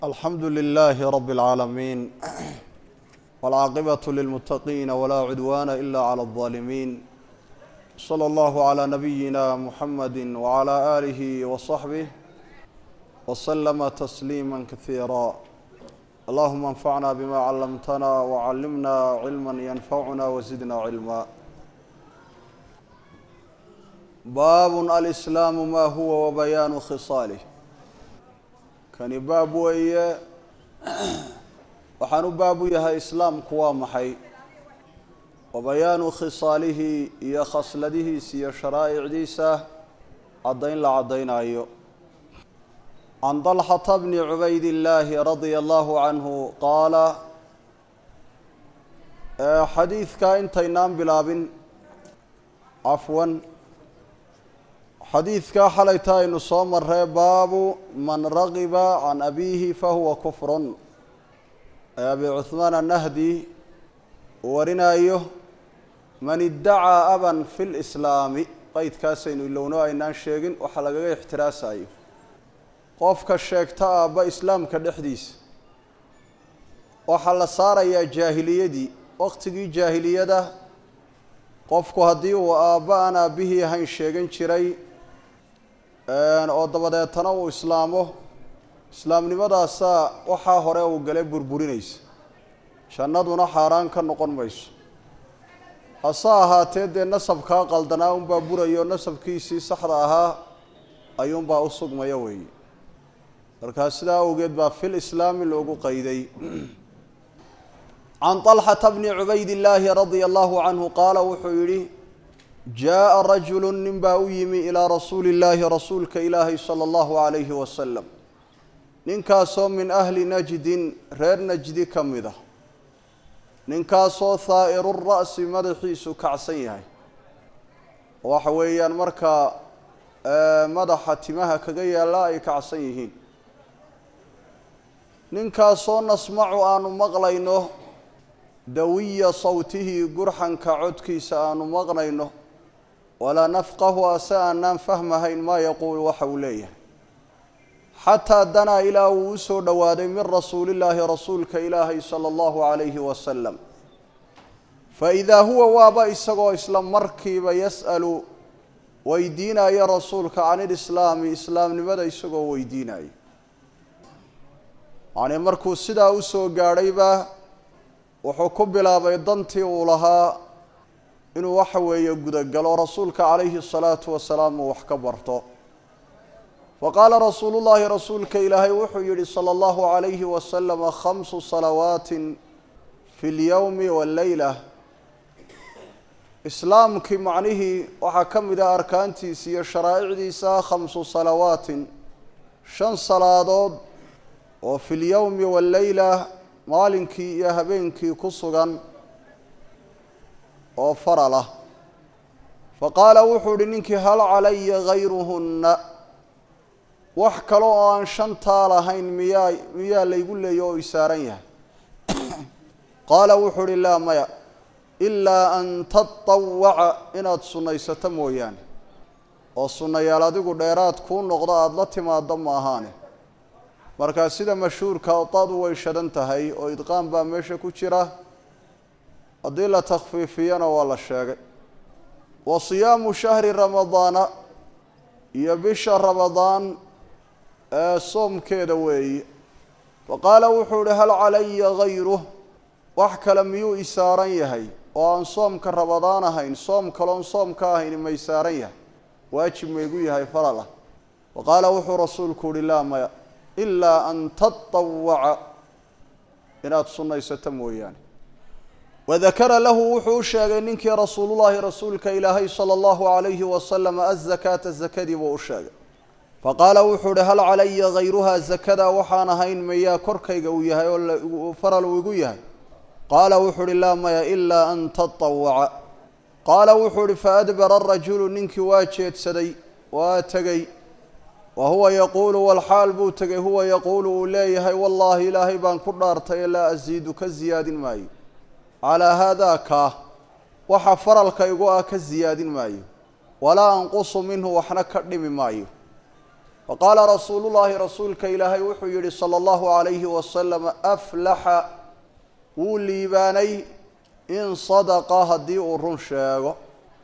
alxamdu lilaahi rabi اlcaalamiin wاlcaaqibaة lilmutaqiina walaa cudwaana ila clى اlظaalimiin slى اllahu عlى nabiyina muxamadi wعlى aalihi waصaxbih wslama tasliima kasiira allahuma anfacna bima callamtana wcallimna cilma yanfacuna wazidna cilma baab alislaamu ma huwa wabayaanu khisaalih kani baab weeye waxaan u baab u yahay islaamku waa maxay wa bayaanu khisaalihi iyo khasladihiisa iyo sharaa'icdiisa caddayn la caddaynayo can dalxata bni cubayd illaahi radia allahu canhu qaala xadiidka intaynaan bilaabin cafwan xadiidkaa xalayta aynu soo marree baabu man ragiba can abiihi fahuwa kufrun ee abi cuhmaan annahdi uu warinayo man iddacaa aban fi lislaami qeydkaasaynu ilowno aynaan sheegin waxaa lagaga ixtiraasayo qofka sheegta aabba islaamka dhexdiisa waxaa la saarayaa jaahiliyadii waqtigii jaahiliyada qofku haddii uu aabba aan aabbihii ahayn sheegan jiray oo dabadeetana uu islaamo islaamnimadaasaa waxaa hore uu gale burburinaysa jannaduna xaaraan ka noqon mayso hase ahaatee dee nasabkaa qaldanaa unbaa burayo nasabkiisii saxda ahaa ayuunbaa u sugmaya weeye markaa sidaa awgeed baa fil islaami loogu qayday can طalxata bni cubayd illaahi radia allahu canhu qaala wuxuu yidhi jaaءa rajulu nin baa u yimi ilaa rasuuli illaahi rasuulka ilaahi salى allahu alayhi wasalam ninkaasoo min ahli najdin reer najdi ka mid ah ninkaasoo haa'iru ra'si madaxiisu kacsan yahay waxa weeyaan markaa madaxa timaha kaga yaalla ay kacsan yihiin ninkaasoo nasmacu aanu maqlayno dawiya sawtihi gurxanka codkiisa aanu maqnayno walaa nafqahu ase aanaan fahmahayn maa yaquulu waxa uu leeyahay xataa danaa ilaa uu u soo dhowaaday min rasuulillaahi rasuulka ilaahay sala allahu calayhi wasalam fa idaa huwa waaba isagoo isla markiiba yas'alu weydiinaya rasuulka can ilislaami islaamnimada isagoo weydiinaya yacnii markuu sidaa u soo gaadhayba wuxuu ku bilaabay dantii uu lahaa inuu waxa weeye gudagalo rasuulka calayhi الsalaatu wasalaam uu wax ka barto faqaala rasuulu llahi rasuulka ilaahay wuxuu yihi salى اllahu عalayhi wasalama khamsu salawaati fi اlyowmi wاlleyla islaamkii macnihii waxaa ka mid ah arkaantiisa iyo sharaa'icdiisa khamsu salawaatin shan salaadood oo fi اlyowmi wاlleyla maalinkii iyo habeenkii ku sugan oo faral ah fa qaala wuxuu ihi ninkii hal calaya gayruhunna wax kale oo aan shantaa lahayn miyaa miyaa laygu leeya oo isaaran yahay qaala wuxuu ihi laa maya ilaa an tatawaca inaad sunnaysato mooyaane oo sunnayaal adigu dheeraad kuu noqdo aada la timaado ma ahaane markaa sida mashhuurka dadu way shadan tahay oo idqaan baa meesha ku jira haddii la takhfiifiyana waa la sheegay wa siyaamu shahri ramadaana iyo bisha ramadaan ee soomkeeda weeye fa qaala wuxuu ihi hal calaya gayruh wax kale miyuu isaaran yahay oo aan soomka ramadaan ahayn soom kaloon soomka ahayn may saaran yahay waajib maygu yahay falal ah fa qaala wuxuu rasuulku uhi laa maya ilaa an tatawaca inaad sunnaysato mooyaane wadakara lahu wuxuu u sheegay ninkii rasuulullahi rasuulka ilaahay sala allahu calayhi wasalam azakaata zakadii buu u sheegay faqaala wuxuu uhi hal calaya gayruhaa zakada waxaan ahayn mayaa korkayga uu yahay oo faral uu igu yahay qaala wuxuu uhi laa maya ilaa an tatawaca qaala wuxuu uhi faadbara arajulu ninkii waa jeedsaday waa tegey wa huwa yaquulu walxaal buu tegay huwa yaquulu uu leeyahay wallaahi ilaahay baan ku dhaartay laa asiidu ka siyaadin maayo calaa haadaa kaa waxa faralka igu ah ka siyaadin maayo walaa anqusu minhu waxna ka dhimi maayo faqaala rasuulu llaahi rasuulka ilaahay wuxuu yihi sala allahu calayhi wasalam aflaxa wuu liibaanay in sadaqa haddii uu run sheego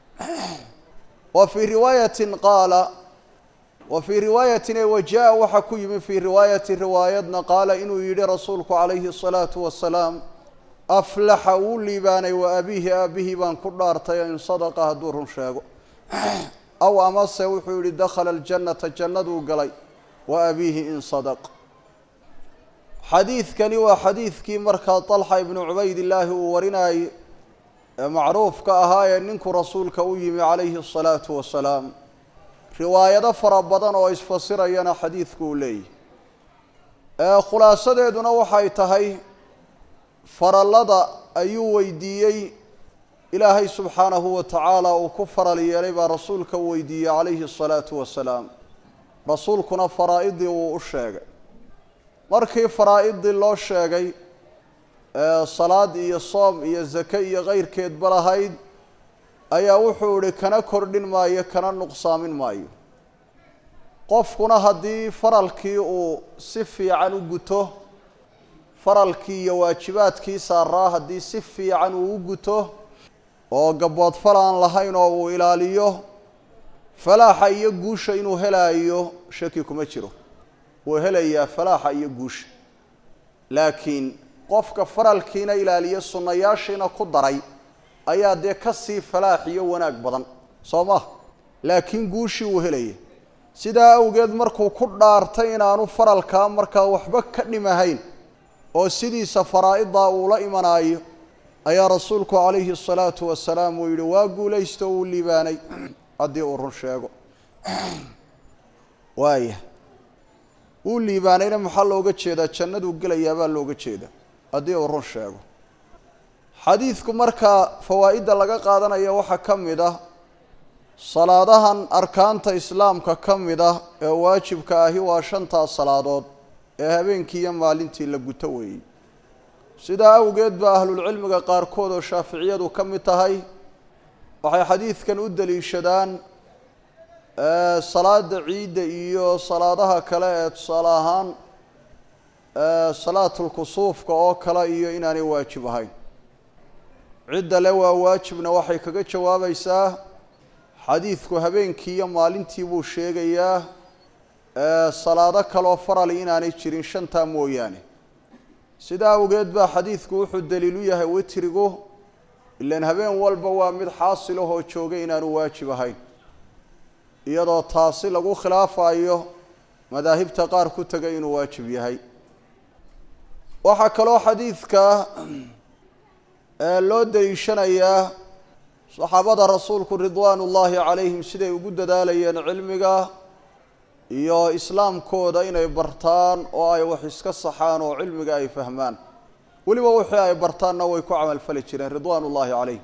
wa fii riwaayatin qaala wa fii riwaayatin ee wajaa waxaa ku yimi fii riwaayati riwaayadna qaala inuu yihi rasuulku calayhi الsalaatu wasalaam aflaxa wuu liibaanay wa abiihi aabihii baan ku dhaartay in sadaqa hadduu run sheego aw amase wuxuu yihi dakhala aljannata jannaduu galay wa abiihi in sadaq xadiidkani waa xadiidkii markaa طalxa ibnu cubaydillaahi uu warinayay ee macruufka ahaa ee ninkuu rasuulka u yimi calayhi الsalaatu wasalaam riwaayado fara badan oo isfasirayana xadiidku uu leeyahy khulaasadeeduna waxay tahay farallada ayuu weydiiyey ilaahay subxaanahu wa tacaala uu ku faral yeelay baa rasuulka u weydiiyey calayhi الsalaatu wasalaam rasuulkuna faraa-idii wuu u sheegay markii faraa-idii loo sheegay salaad iyo soom iyo zake iyo keyrkeedba lahayd ayaa wuxuu ihi kana kordhin maayo kana nuqsaamin maayo qofkuna haddii faralkii uu si fiican u guto faralkii iyo waajibaadkii saaraa haddii si fiican uu u guto oo gaboodfal aan lahayn oo uu ilaaliyo falaaxa iyo guusha inuu helaayo shaki kuma jiro wuu helayaa falaaxa iyo guusha laakiin qofka faralkiina ilaaliyo sunnayaashiina ku daray ayaa dee kasii falaax iyo wanaag badan soo ma laakiin guushii uu helaya sidaa awgeed markuu ku dhaartay inaanu faralkaa markaa waxba ka dhimahayn oo sidiisa faraa-idaa uula imanaayo ayaa rasuulku calayhi الsalaatu wasalaam uu yihi waa guulaysto uu liibaanay haddii uu run sheego waaya wuu liibaanayna maxaa looga jeedaa jannaduu gelayaa baa looga jeedaa haddii uu run sheego xadiidku markaa fawaa'idda laga qaadanayo waxaa ka mid ah salaadahan arkaanta islaamka ka mid ah ee waajibka ahi waa shantaas salaadood ee habeenkii iyo maalintii la guto weeyey sidaa awgeed ba ahlulcilmiga qaarkood oo shaaficiyadu ka mid tahay waxay xadiidkan u daliishadaan salaada ciidda iyo salaadaha kale ee tusaale ahaan salaatulkusuufka oo kale iyo inaanay waajib ahayn cidda le waa waajibna waxay kaga jawaabaysaa xadiidku habeenkii iyo maalintii buu sheegayaa salaado kaloo farali inaanay jirin shantaa mooyaane sidaa awgeed baa xadiidku wuxuu daliilu yahay witrigu ilaan habeen walba waa mid xaasilahoo jooga inaanu waajib ahayn iyadoo taasi lagu khilaafayo madaahibta qaar ku tegay inuu waajib yahay waxaa kaloo xadiidka loo daliishanayaa saxaabada rasuulku ridwaan ullaahi calayhim siday ugu dadaalayeen cilmiga iyo islaamkooda inay bartaan oo ay wax iska saxaan oo cilmiga ay fahmaan weliba wixii ay bartaanna way ku camalfali jireen ridwaan ullaahi calayhim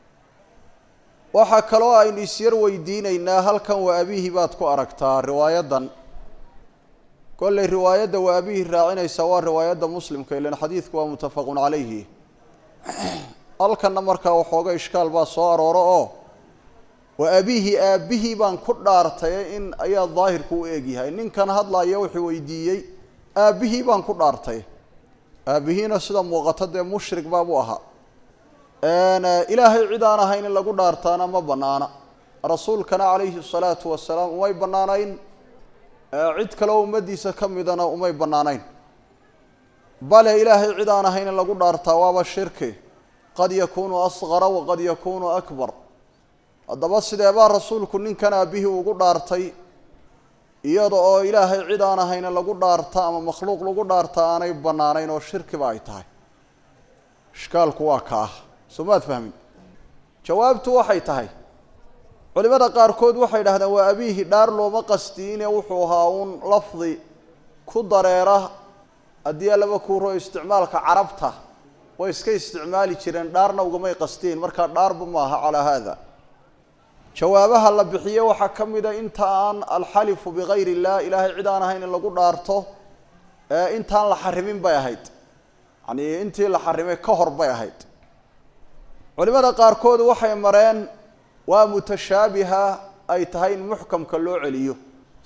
waxaa kaloo aynu isyar weydiinaynaa halkan waa abihi baad ku aragtaa riwaayaddan kolley riwaayadda waa abihi raacinaysa waa riwaayadda muslimka ilan xadiidku waa muttafaqun calayhi halkanna markaa waxooga ishkaal baa soo arooro oo waa abihi aabihii baan ku dhaartay in ayaa daahirku u egyahay ninkan hadlaya wuxuu weydiiyey aabihii baan ku dhaartay aabihiina sida muuqato dee mushrik baabuu ahaa ilaahay cid aan ahayn in lagu dhaartaana ma banaana rasuulkana calayhi salaatu wasalaam umay banaanayn cid kaleo ummaddiisa ka midana umay banaanayn bale ilaahay cid aan ahayn in lagu dhaartaa waaba shirki qad yakunu asqara waqad yakunu akbar haddaba sideebaa rasuulku ninkan aabihii ugu dhaartay iyada oo ilaahay cid aan ahayna lagu dhaarta ama makhluuq lagu dhaarta aanay bannaanayn oo shirkiba ay tahay ishkaalku waa ka ah soo maad fahmin jawaabtu waxay tahay culimada qaarkood waxay dhahdeen waa abiihi dhaar looma qastiine wuxuu ahaa uun lafdi ku dareera haddii allaba kuuro isticmaalka carabta way iska isticmaali jireen dhaarna ugamay qastiin markaa dhaarba maaha calaa haada jawaabaha la bixiye waxaa ka mida inta aan alxalifu bigayr illah ilaahay cid aan ahayn in lagu dhaarto intaan la xarimin bay ahayd yani intii la xarimay ka hor bay ahayd culimada qaarkood waxay mareen waa mutashaabiha ay tahay in muxkamka loo celiyo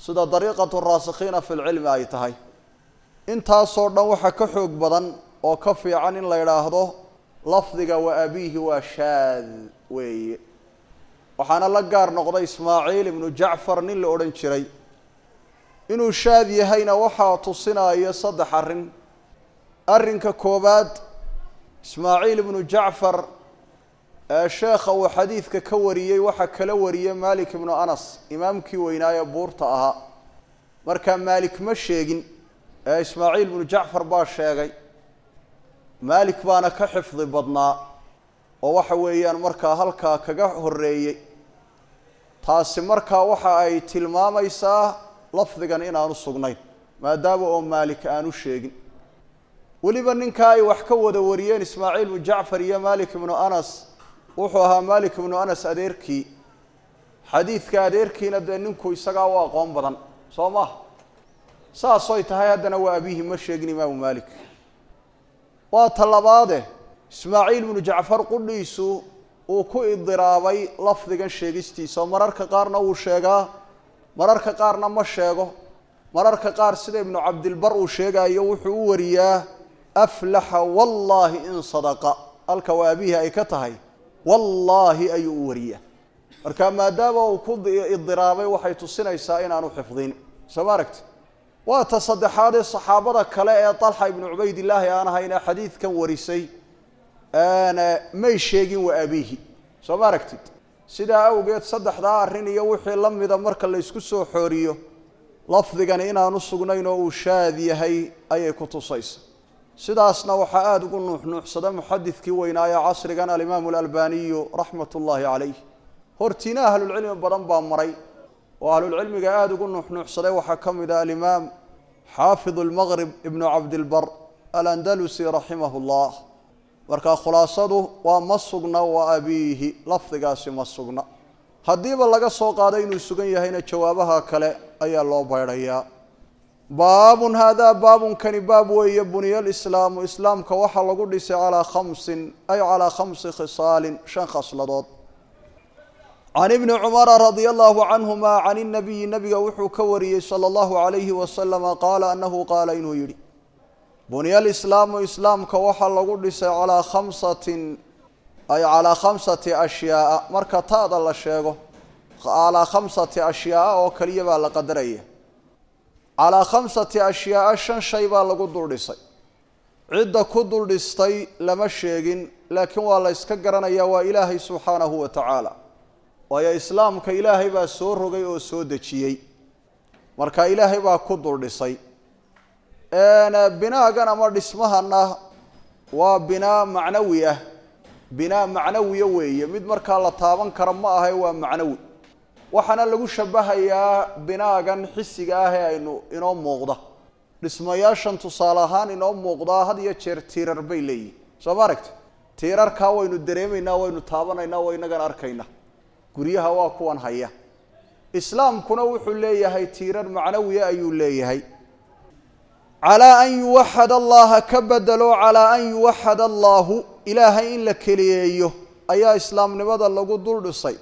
sida dariiqatu raasikhiina fi lcilmi ay tahay intaasoo dhan waxaa ka xoog badan oo ka fiican in la yidhaahdo lafdiga wa abiihi waa shaad weeye waxaana la gaar noqday ismaaciil ibnu jacfar nin la odhan jiray inuu shaad yahayna waxaa tusinaya saddex arrin arrinka koowaad ismaaciil ibnu jacfar ee sheekha uu xadiidka ka wariyey waxaa kala wariyey malik ibnu anas imaamkii weynaaye buurta ahaa markaa maalik ma sheegin ee ismaaciil ibnu jacfar baa sheegay maalik baana ka xifdi badnaa oo waxa weeyaan markaa halkaa kaga horeeyey taasi markaa waxa ay tilmaamaysaa lafdigan inaanu sugnayn maadaama oo maalik aanu sheegin weliba ninkaa ay wax ka wada wariyeen ismaaciil ibnu jacfar iyo malik ibnu anas wuxuu ahaa malik ibnu anas adeerkii xadiidka adeerkiina dee ninku isagaa u aqoon badan soo maha saasoy tahay haddana waa abihi ma sheegin imaamu malik waa ta labaade ismaaciil ibnu jacfar qudhiisu uu ku idiraabay lafdigan sheegistiisa oo mararka qaarna wuu sheegaa mararka qaarna ma sheego mararka qaar sida ibnu cabdilbar uu sheegayo wuxuu u wariyaa aflaxa wallaahi in sadaqa halka waa abihi ay ka tahay wallaahi ayuu u wariyaa marka maadaama uu ku idiraabay waxay tusinaysaa inaanu xifdin soo ma aragti waa ta saddexaad ee saxaabada kale ee dalxa ibnu cubaydillaahi aan ahayn ee xadiidkan warisay may sheegin wa abiihi soo ma aragtid sidaa awgeed saddexdaa arrin iyo wixii la mida marka la ysku soo xooriyo lafdigani inaanu sugnayn oo uu shaad yahay ayay ku tusaysa sidaasna waxaa aada ugu nuuxnuuxsada muxadidkii weynaaye casrigan alimaamu alalbaniyu raxmat ullaahi calayh hortiina ahlulcilmi badan baa maray oo ahlulcilmiga aada ugu nuuxnuuxsaday waxaa ka mid ah alimaam xaafid almaqrib ibnu cabdilbar alandalusi raximah llah marka khulaasadu waa ma sugna wa abiihi lafdigaasi ma sugna haddiiba laga soo qaado inuu sugan yahayna jawaabaha kale ayaa loo baydhayaa baabun haadaa baabunkani baab weeye buniya lislaamu islaamka waxaa lagu dhisay calaa khamsin ay calaa khamsi khisaalin shan khasladood can ibni cumara radia allahu canhuma can inabiyi nabiga wuxuu ka wariyey sala allahu alayhi wasalama qaala anahu qaala inuu yidhi buniya alislaamu islaamka waxaa lagu dhisay calaa khamsatin ay calaa khamsati ashyaaa marka ta'da la sheego calaa khamsati ashyaaa oo keliya baa la qadaraya calaa khamsati ashyaaa shan shay baa lagu dul dhisay cidda ku dul dhistay lama sheegin laakiin waa la yska garanayaa waa ilaahay subxaanahu wa tacaala waayo islaamka ilaahay baa soo rogay oo soo dejiyey marka ilaahay baa ku dul dhisay binaagan ama dhismahana waa binaa macnawi ah binaa macnawiya weeye mid markaa la taaban kara ma ahay waa macnawi waxaana lagu shabahayaa binaagan xisiga ah ee aynu inoo muuqda dhismayaashan tusaale ahaan inoo muuqdaa had iyo jeer tiirar bay leeyihin soo ma aragti tiirarkaa waynu dareemaynaa waynu taabanaynaa waa inagan arkaynaa guryaha waa kuwan haya islaamkuna wuxuu leeyahay tiirar macnawiya ayuu leeyahay calaa an yuwaxad allaha ka bedelo calaa an yuwaxad allaahu ilaahay in la keliyeeyo ayaa islaamnimada lagu dul dhisay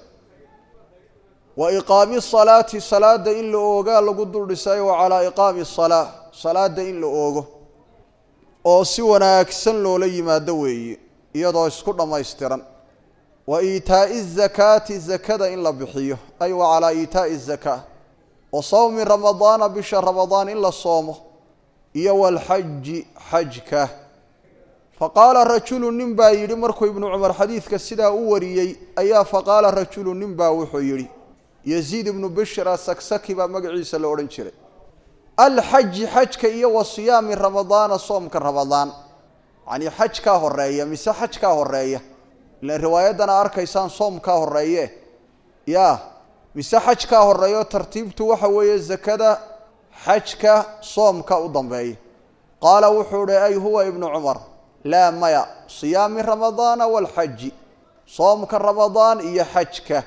wa iqaami salaati salaada in la oogaa lagu dul dhisay wa calaa iqaami salaa salaada in la oogo oo si wanaagsan loola yimaado weeye iyadoo isku dhammaystiran wa iitaa'i zakaati zakada in la bixiyo ay wa calaa iitaa'i zakaa wa sawmi ramadaana bisha ramadaan in la soomo iyo walxaji xajka faqaala rajulu nin baa yidhi markuu ibnu cumar xadiidka sidaa u wariyey ayaa faqaala rajulu nin baa wuxuu yidhi yaziid ibnu bishir asaksaki baa magaciisa la odhan jiray alxaji xajka iyo wa siyaami ramadaana soomka ramadaan yacnii xajkaa horeeya mise xajkaa horeeya ilan riwaayaddana arkaysaan soomkaa horeeye ya mise xajkaa horeeyo tartiibtu waxa weeye zakada xajka soomka u dambeeya qaala wuxuu hi ay huwa ibnu cumar laa maya siyaami ramadaana walxaji soomka ramadaan iyo xajka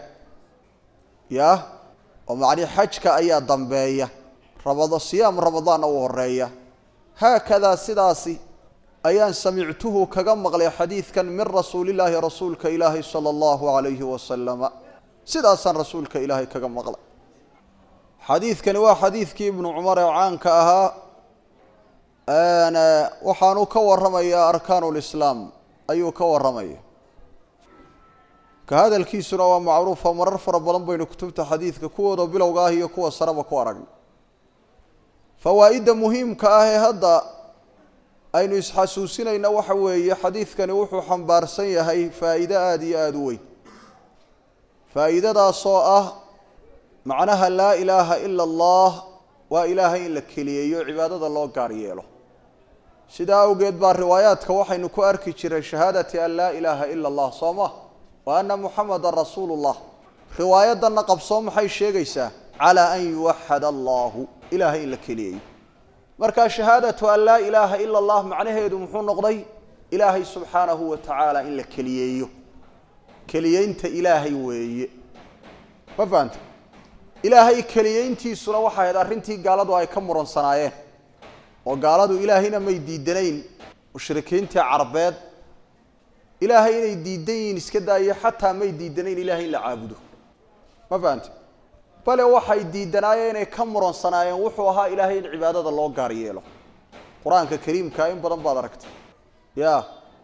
ya oo macnii xajka ayaa dambeeya ramada siyaam ramadaanna uu horeeya haakadaa sidaasi ayaan samictuhu kaga maqlay xadiidkan min rasuulillaahi rasuulka ilaahi sala allahu calayhi wasalama sidaasaan rasuulka ilaahay kaga maqlay xadiidkani waa xadiidkii ibnu cumar ee caanka ahaa waxaanu ka warramayaa arkaanu lislaam ayuu ka warramaya ka hadalkiisuna waa macruufa marar fara badan baynu kutubta xadiidka kuwooda bilowga ah iyo kuwa sareba ku aragnay fawaa'idda muhiimka ah ee hadda aynu isxasuusinayna waxa weeye xadiidkani wuxuu xambaarsan yahay faa'iide aada iyo aada u weyn faa'iidadaasoo ah macnaha laa ilaaha ila allah waa ilaahay in la keliyeeyo cibaadada loo gaar yeelo sidaa awgeed baa riwaayaadka waxaynu ku arki jiray shahaadati an laa ilaaha ila allah soo ma wa ana muxamadan rasuulu llah riwaayaddanna qabsoo maxay sheegaysaa calaa an yuwaxad allahu ilaahay in la keliyeeyo markaa shahaadatu an laa ilaaha ila allah macnaheedu muxuu noqday ilaahay subxaanahu wa tacaala in la keliyeeyo keliyeynta ilaahay weeye ma fahanta ilaahay keliyeyntiisuna waxay ahayd arrintii gaaladu ay ka muransanaayeen oo gaaladu ilaahayna may diidanayn mushrikiintii carbeed ilaahay inay diidan yihiin iska daayo xataa may diidanayn ilaahay in la caabudo ma fahante bale waxay diidanaayeen inay ka muransanaayeen wuxuu ahaa ilaahay in cibaadada loo gaar yeelo qur-aanka kariimka in badan baad aragtay ya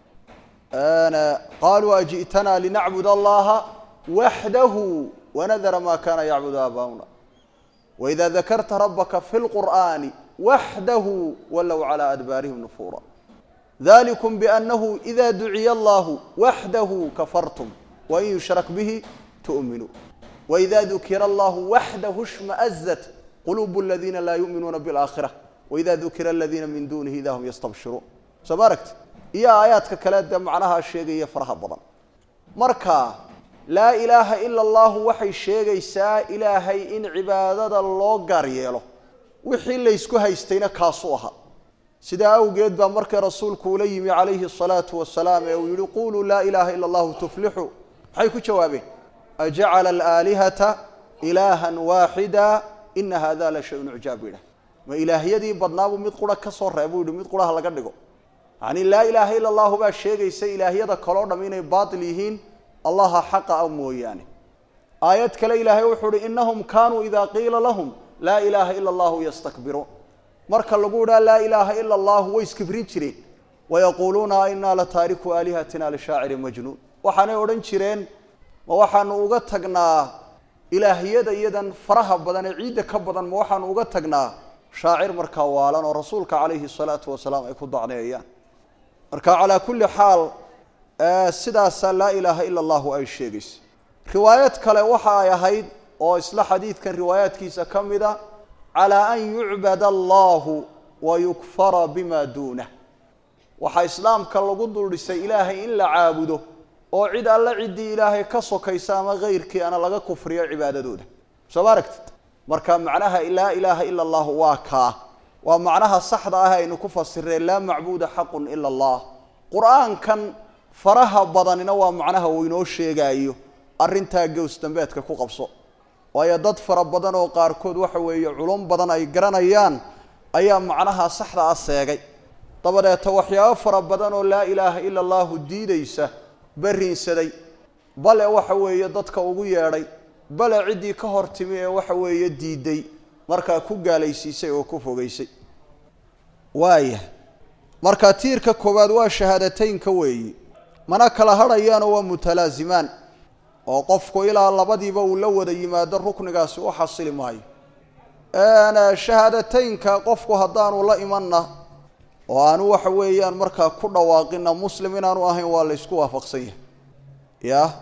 qaluu aji'tanaa linacbud allaha waxdahu wanadara ma kana yacbud aabauna waida dakarta rabaka fi lqur'ani waxdahu walow calى adbaarihim nufuura dalikum bianahu ida duciya allahu waxdahu kafartum wain yushrak bihi tu'minuu waida dukira allahu waxdahu shmaazat quluub اladina laa yuminuuna biاlaakhira waida dukira aladina min dunihi ida hum yastabshiruun soo ma aragti iyo aayaadka kale dee macnahaa sheegaya faraha badan marka laa ilaaha ila allahu waxay sheegaysaa ilaahay in cibaadada loo gaar yeelo wixii laysku haystayna kaasuu ahaa sidaa awgeed baa markay rasuulku ula yimi calayhi asalaatu wasalaam ee uu yihi quluu laa ilaaha ila allahu tuflixu maxay ku jawaabeen ajacala alaalihata ilaahan waaxida ina hada la shayun ucjaab yidhah ma ilaahyadii badnaabuu mid qura ka soo reebuu yihi mid quraha laga dhigo yacni laa ilaaha ila allahu baa sheegaysa ilaahyada kaloo dham inay baatil yihiin allaha xaqa a mooyaane aayad kale ilaahay wuxuu uhi inahum kaanuu ida qiila lahum laa ilaaha ila allahu yastakbiruun marka lagu idhaa laa ilaaha ila allahu way iskibrin jireen wayaquuluuna inaa la taariku aalihatina lishaacirin majnuun waxaanay odhan jireen ma waxaanu uga tagnaa ilaahyada iyadan faraha badan ee ciidda ka badan ma waxaanu uga tagnaa shaacir markaa waalan oo rasuulka calayhi salaatu wasalaam ay ku dacneeyaan marka calaa kulli xaal sidaasaa laa ilaaha ila allahu ay sheegaysa riwaayad kale waxa ay ahayd oo isla xadiidkan riwaayaadkiisa ka mida calaa an yucbad allahu wa yukfara bima duunah waxaa islaamka lagu duldhisay ilaahay in la caabudo oo cid alle ciddii ilaahay ka sokaysa ama keyrkii ana laga kufriyo cibaadadooda soo ma aragtid marka macnaha laa ilaaha ila allahu waa kaa waa macnaha saxda ah aynu ku fasireen laa macbuuda xaqun ila allah qur-aankan faraha badanina waa macnaha uu inoo sheegaayo arrintaa gows dambeedka ku qabso waayo dad fara badan oo qaarkood waxa weeye culum badan ay garanayaan ayaa macnaha saxda ah seegay dabadeeta waxyaabo fara badan oo laa ilaaha ila allahu diidaysa barriinsaday bale waxa weeye dadka ugu yeedhay bale ciddii ka hor timi ee waxa weeye diiday markaa ku gaalaysiisay oo ku fogeysay waaya marka tiirka koowaad waa shahaadateynka weeyi mana kala hadhayaanoo waa mutalaazimaan oo qofku ilaa labadiiba uu la wada yimaado ruknigaasi u xasili maayo shahaadateynka qofku haddaanu la imanna oo aanu waxa weeyaan markaa ku dhawaaqina muslim inaanu ahayn waa la ysku waafaqsan yahay ya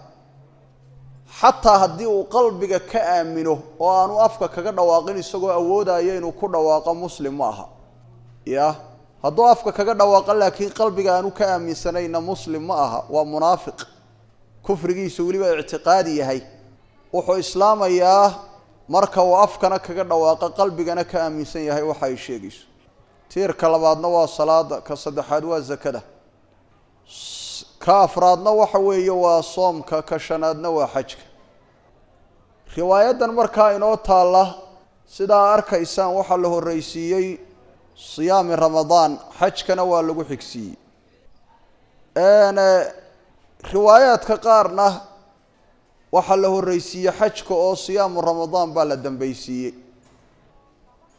xataa haddii uu qalbiga ka aamino oo aanu afka kaga dhawaaqin isagoo awoodaya inuu ku dhawaaqo muslim ma aha ya hadduu afka kaga dhawaaqo laakiin qalbiga aanu ka aaminsanayna muslim ma aha waa munaafiq kufrigiisu weliba ictiqaadi yahay wuxuu islaamayaa marka uu afkana kaga dhawaaqo qalbigana ka aaminsan yahay waxa ay sheegayso tiirka labaadna waa salaada ka saddexaad waa zakada ka afraadna waxa weeye waa soomka ka shanaadna waa xajka riwaayaddan markaa inoo taalla sidaa arkaysaan waxaa la horreysiiyey siyaami ramadaan xajkana waa lagu xigsiiyey riwaayaadka qaarna waxaa la horreysiiyey xajka oo siyaamu ramadaan baa la dambeysiiyey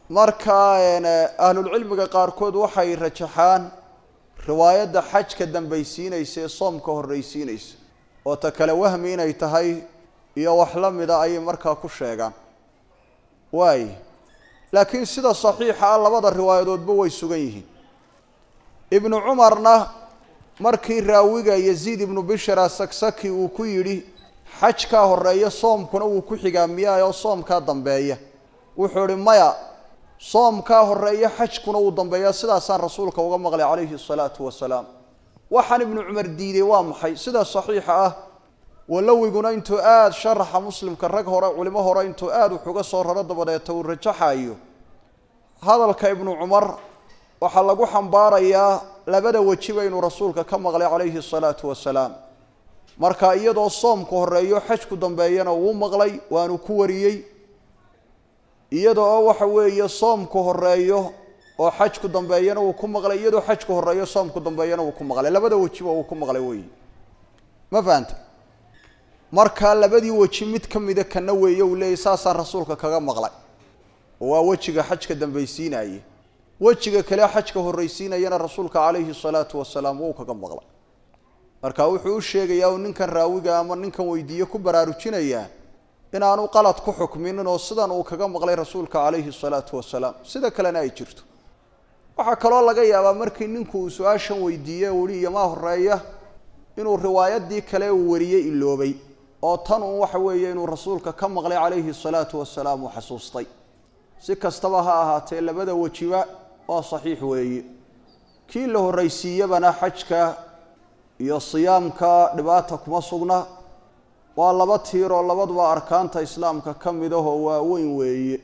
marka ahlulcilmiga qaarkood waxay rajaxaan riwaayadda xajka dambaysiinaysa ee soomka horreysiinaysa oo ta kale wahmi inay tahay iyo wax la mida ayay markaa ku sheegaan waay laakiin sida saxiixa ah labada riwaayadoodba way sugan yihiin ibnu cumarna markii raawiga yaziid ibnu bishra saksaki uu ku yidhi xajkaa horeeya soomkuna wuu ku xigaa miyaa oo soomkaa dambeeya wuxuu ihi maya soomkaa horeeya xajkuna wuu dambeeyaa sidaasaan rasuulka uga maqlay calayhi salaatu wasalaam waxaan ibnu cumar diiday waa maxay sida saxiixa ah walowiguna intuu aada sharaxa muslimka rag hore culimo hore intuu aada wuxuga soo raro dabadeeta uu rajaxayo hadalka ibnu cumar waxaa lagu xambaarayaa labada wejiba inuu rasuulka ka maqlay calayhi salaatu wasalaam marka iyadoo soomku horeeyo xajku dambeeyana wuu maqlay waanu ku wariyey iyada oo waxa weeye soomku horeeyo oo xajku dambeeyana wuu ku maqlay iyadoo xajku horeeyo soomku dambeeyana wuu ku maqlay labada wejiba wuu ku maqlay weyi ma fahanta marka labadii weji mid ka mida kana weeye uu leeyay saasaan rasuulka kaga maqlay oo waa wejiga xajka dambaysiinaye wejiga kale xajka horreysiinayana rasuulka calayhi salaatu wasalaam wuu kaga maqlay marka wuxuu u sheegayaa uu ninkan raawiga ama ninkan weydiiye ku baraarujinayaa inaanu qalad ku xukminin oo sidan uu kaga maqlay rasuulka calayhi salaatu wasalaam sida kalena ay jirto waxaa kaloo laga yaabaa markii ninku uu su-aashan weydiiye uu ihi iyomaa horeeya inuu riwaayadii kale uu wariyey iloobay oo tan uun waxa weeye inuu rasuulka ka maqlay calayhi salaatu wasalaam uu xasuustay si kastaba ha ahaatee labada wejiba waa saxiix weeye kii la horreysiiyabana xajka iyo siyaamka dhibaata kuma sugna waa laba tiir oo labaduba arkaanta islaamka ka mid ahoo waaweyn weeye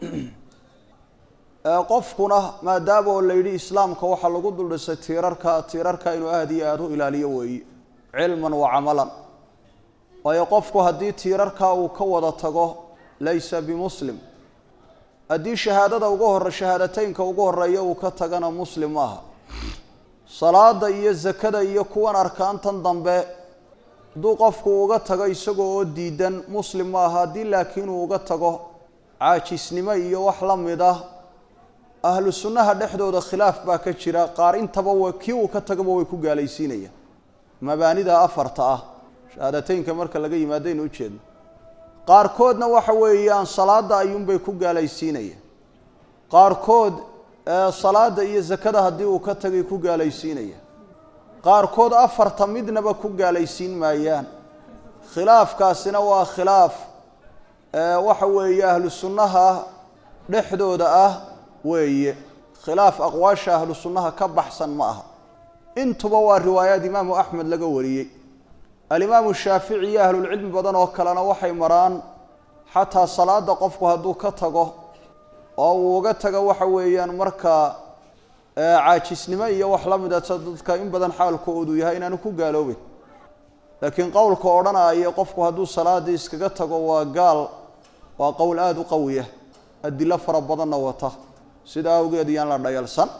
qofkuna maadaama oo la yidhi islaamka waxaa lagu duldhisay tiirarka tiirarka inuu aada iyo aada u ilaaliyo weeye cilman wa camalan waayo qofku haddii tiirarkaa uu ka wada tago laysa bimuslim haddii shahaadada ugu hore shahaadateynka ugu horeeya uu ka tagana muslim maaha salaada iyo zakada iyo kuwan arkaantan dambe hadduu qofku uga tago isagoo oo diidan muslim maaha haddii laakiin uu uga tago caajisnimo iyo wax la mid ah ahlu sunnaha dhexdooda khilaaf baa ka jira qaar intaba w kii uu ka tagaba way ku gaalaysiinayaan mabaanida afarta ah shahaadateynka marka laga yimaadaynu ujeedno qaarkoodna waxa weeyaan salaada ayuunbay ku gaalaysiinayaan qaarkood salaada iyo zakada haddii uu ka tagay ku gaalaysiinayaan qaarkood afarta midnaba ku gaalaysiin maayaan khilaafkaasina waa khilaaf waxa weeye ahlu sunnaha dhexdooda ah weeye khilaaf aqwaasha ahlu sunnaha ka baxsan ma aha intuba waa riwaayaad imaamu axmed laga wariyey alimaamu shaafici iyo ahlulcilmi badan oo kalena waxay maraan xataa salaada qofku hadduu ka tago oo uu uga tago waxa weeyaan markaa caajisnimo iyo wax la mida sa dadka in badan xaalkoodu yahay inaanu ku gaaloobeyn laakiin qowlka odhanaya qofku hadduu salaadii iskaga tago waa gaal waa qowl aada u qawiya adilo fara badanna wata sida awgeed iyaan la dhayalsan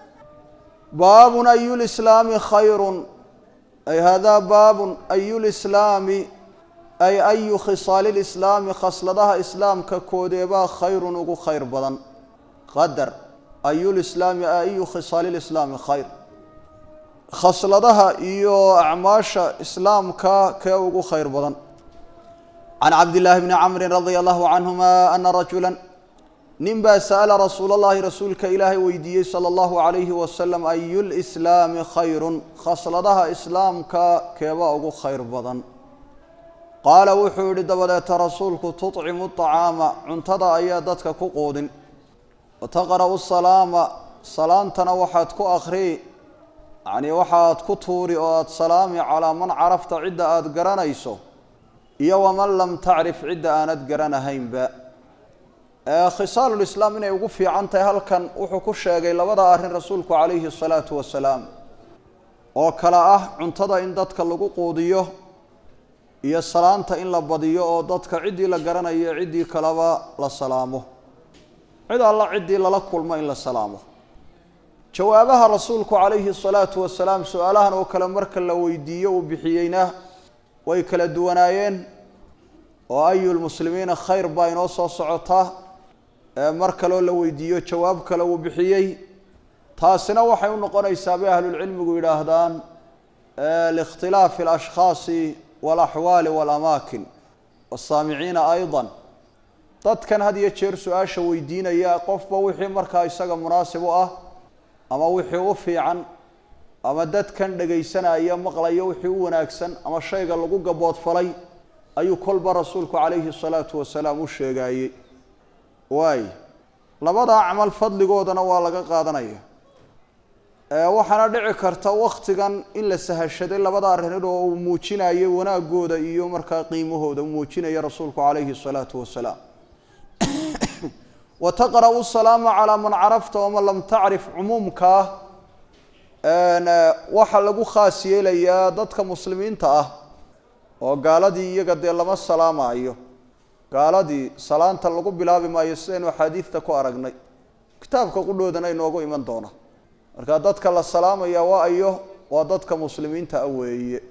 baabun ayu lislaami khayrun ay hada baabun ayu lislaami ay ayu khisaali lislaami khasladaha islaamka koodeebaa khayrun ugu khayr badan qadar ayu lislaami ayu khisaali lislaami khayr khasladaha iyo acmaasha islaamka kee ugu khayr badan can cabdillaahi bni camrin radia allahu canhuma ana rajula nin baa sa'ala rasuul allahi rasuulka ilaahay weydiiyey sala allahu calayhi wasalam ayu lislaami khayrun khasladaha islaamka keebaa ugu khayr badan qaala wuxuu yihi dabadeeta rasuulku tuطcimu طacaama cuntada ayaa dadka ku quudin wataqra'u salaama salaantana waxaad ku akrii yacnii waxaad ku tuuri oo aada salaami calaa man carafta cidda aada garanayso iyo waman lam tacrif cidda aanad garanahaynba khisaalulislaam inay ugu fiican tahay halkan wuxuu ku sheegay labada arrin rasuulku calayhi asalaatu wasalaam oo kale ah cuntada in dadka lagu quudiyo iyo salaanta in la badiyo oo dadka ciddii la garanayo ciddii kaleba la salaamo cid alla ciddii lala kulmo in la salaamo jawaabaha rasuulku calayhi asalaatu wasalaam su-aalahan oo kale marka la weydiiyo uu bixiyeyna way kala duwanaayeen oo ayu lmuslimiina khayr baa inoo soo socotaa mar kaleo la weydiiyo jawaab kale uu bixiyey taasina waxay u noqonaysaa bay ahlulcilmigu yidhaahdaan liikhtilaafi alashkhaasi waalaxwaali waalamaakin wasaamiciina aydan dadkan had iyo jeer su-aasha weydiinaya qofba wixii markaa isaga munaasib u ah ama wixii u fiican ama dadkan dhegaysanaya maqlaya wixii u wanaagsan ama shayga lagu gaboodfalay ayuu kolba rasuulku calayhi salaatu wasalaam u sheegaayey waay labadaa camal fadligoodana waa laga qaadanaya waxaana dhici karta waktigan in la sahashaday labada arrinood oo uu muujinayay wanaagooda iyo markaa qiimahooda uu muujinaya rasuulku calayhi salaatu wasalaam wa taqra'u salaama calaa man carafta waman lam tacrif cumuumkaa waxaa lagu khaas yeelayaa dadka muslimiinta ah oo gaaladii iyaga dee lama salaamaayo gaaladii salaanta lagu bilaabi maayo sidaynu axaadiidta ku aragnay kitaabka qudhoodana inoogu iman doona marka dadka la salaamaya waa ayo waa dadka muslimiinta ah weeye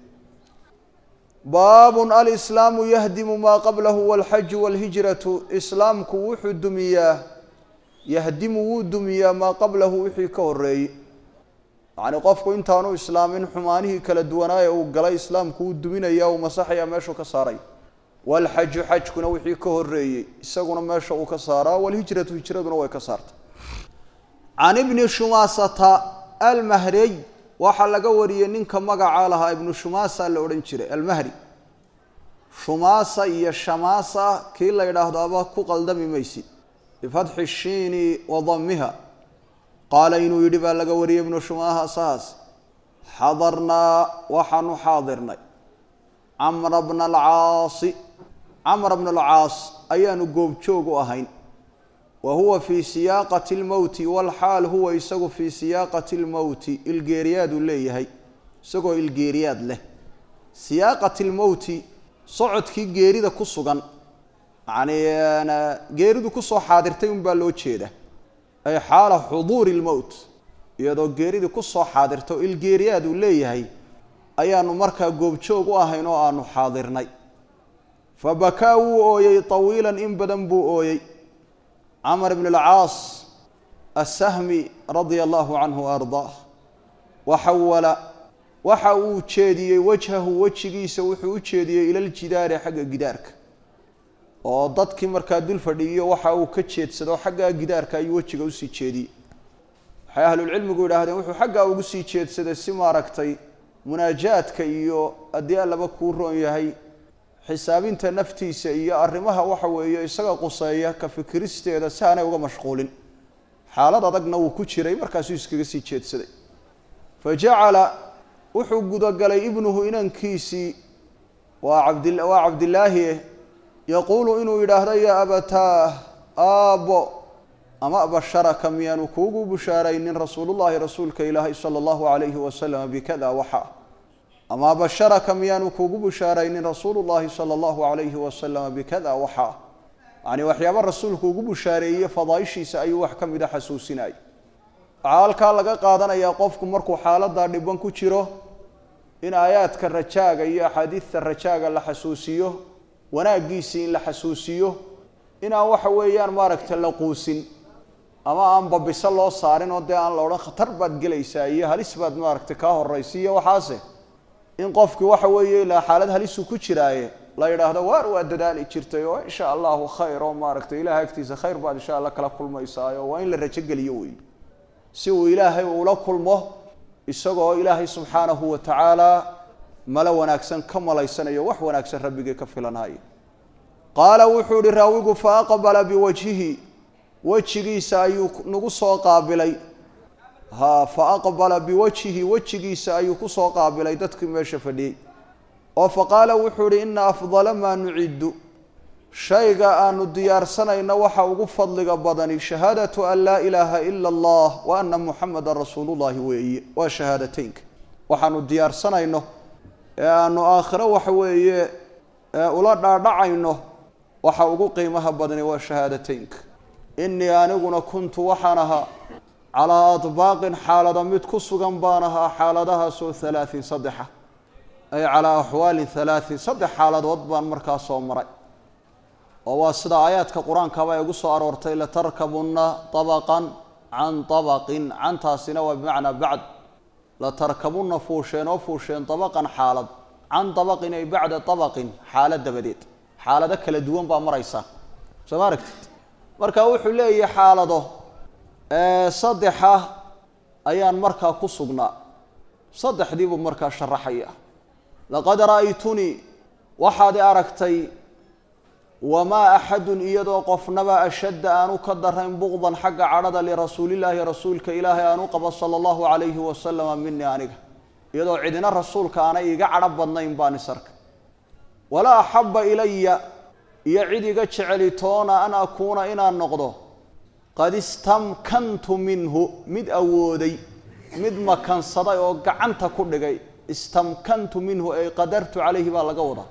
baabun alislaamu yahdimu maa qablahu walxaju walhijratu islaamku wuxuu dumiyaa yahdimu wuu dumiyaa maa qablahu wixii ka horeeyey yacni qofku intaanu islaamin xumaanihii kala duwanaaye uu galay islaamku wuu duminaya uu masaxaya meeshuu ka saaray walxaju xajkuna wixii ka horeeyey isaguna meesha uu ka saaraa walhijratu hijraduna way ka saartay can ibni shumaasata almahrey waxaa laga wariyey ninka magacaa lahaa ibnu shumaasa la odhan jiray almahri shumaasa iyo shamaasa kii la yidhaahdo aba ku qaldami maysid bifatxi shiini wa damiha qaala inuu yidhi baa laga wariyey ibnu shumaasahaas xadarnaa waxaanu xaadirnay camra bna alcaasi camra bna alcaas ayaanu goobjoog u ahayn wa huwa fii siyaaqati lmowti walxaal huwa isagu fii siyaaqati lmowti ilgeeriyaaduu leeyahay isagoo ilgeeriyaad leh siyaaqati lmowti socodkii geerida ku sugan yacni geeridu kusoo xaadirtay unbaa loo jeeda ay xaala xuduuri lmowt iyadoo geeridii kusoo xaadirta oo ilgeeriyaad uu leeyahay ayaanu markaa goobjoog u ahayn oo aanu xaadirnay fa bakaa wuu ooyey tawiilan in badan buu ooyey camr bn alcaas asahmi radia allahu canhu wa ardaah waxawala waxa uu jeediyey wajhahu wejigiisa wuxuu u jeediyey ila ljidaari xagga gidaarka oo dadkii markaa dul fadhiiyo waxa uu ka jeedsado xaggaa gidaarka ayuu wejiga usii jeediyey waxay ahlulcilmigu yidhaahdeen wuxuu xaggaa ugu sii jeedsaday si maaragtay munaajaadka iyo haddii allaba kuu roon yahay xisaabinta naftiisa iyo arrimaha waxa weeye isaga quseeya ka fikiristeeda si aanay uga mashquulin xaalad adagna wuu ku jiray markaasuu iskaga sii jeedsaday fa jacala wuxuu gudagalay ibnuhu inankiisii waa cabdi waa cabdilaahi yaquulu inuu yidhaahdo yaa abataah aabbo ama basharaka miyaanu kuugu bushaaraynin rasuulullahi rasuulka ilaahay sala allahu calayhi wasalam bikada waxa ama basharaka miyaanu kuugu bushaaraynin rasuulu llahi sala allahu calayhi wasalama bikada waxa yacni waxyaaba rasuulku ugu bushaareeyey fadaaishiisa ayuu wax ka mida xasuusinayay waxaa halkaa laga qaadanayaa qofku markuu xaaladaa dhiban ku jiro in aayaadka rajaaga iyo axaadiidta rajaaga la xasuusiyo wanaaggiisii in la xasuusiyo inaan waxa weeyaan maaragta la quusin ama aan babiso loo saarin oo dee aan la odhan khatar baad gelaysaa iyo halis baad maaragtay kaa horraysa iyo waxaase in qofkii waxa weeye ilaa xaalad halisuu ku jiraaye la yidhaahdo waar waa dadaali jirtay oo insha allahu khayr oo maaragtay ilahay agtiisa khayr baad insha allah kala kulmaysaayo waa in la rajogeliyo wey si uu ilaahay ula kulmo isagoo ilaahay subxaanahu wa tacaala malo wanaagsan ka malaysanayo wax wanaagsan rabbigii ka filanaayo qaala wuxuu ihi raawigu fa aqbala biwajhihi wejigiisa ayuu nagu soo qaabilay ha fa aqbala biwajhihi wejigiisa ayuu kusoo qaabilay dadkii meesha fadhiyey oo fa qaala wuxuu ihi ina afdala maa nuciddu shayga aanu diyaarsanayno waxa ugu fadliga badani shahaadatu an laa ilaaha ila allah wa ana muxameda rasuulullahi weeye waa shahaadateynka waxaanu diyaarsanayno ee aanu aakhiro waxa weeye ula dhaadhacayno waxa ugu qiimaha badani waa shahaadateynka inii aniguna kuntu waxaan ahaa calaa adbaaqin xaalada mid ku sugan baan ahaa xaaladahaasoo halaatin saddexa ay calaa axwaalin halaatin saddex xaaladood baan markaa soo maray oo waa sida aayaadka qur-aankaba ay ugu soo aroortay latarkabunna طabaqan can طabaqin cantaasina waa bimacnaa bacd latarkabunna fuusheen oo fuusheen طabaqan xaalad can طabaqin ay bacda طabaqin xaalad dabadeed xaalado kala duwan baa maraysa soo ma aragtid marka wuxuu leeyahay xaalado saddexa ayaan markaa ku sugnaa saddexdii buu markaa sharaxaya laqad ra'aytunii waxaad i aragtay wamaa axadun iyadoo qofnaba ashadda aanu ka darayn buqdan xagga cadhada lirasuulillaahi rasuulka ilaahay aanu qabo sala allahu calayhi wasalama minii aniga iyadoo cidina rasuulka aanay iga cadho badnayn baan is arkay walaa axabba ilaya iyo cid iga jecelitoona an akuuna inaan noqdo qad istamkantu minhu mid awooday mid makansaday oo gacanta ku dhigay istamkantu minhu ay qadartu calayhi baa laga wadaa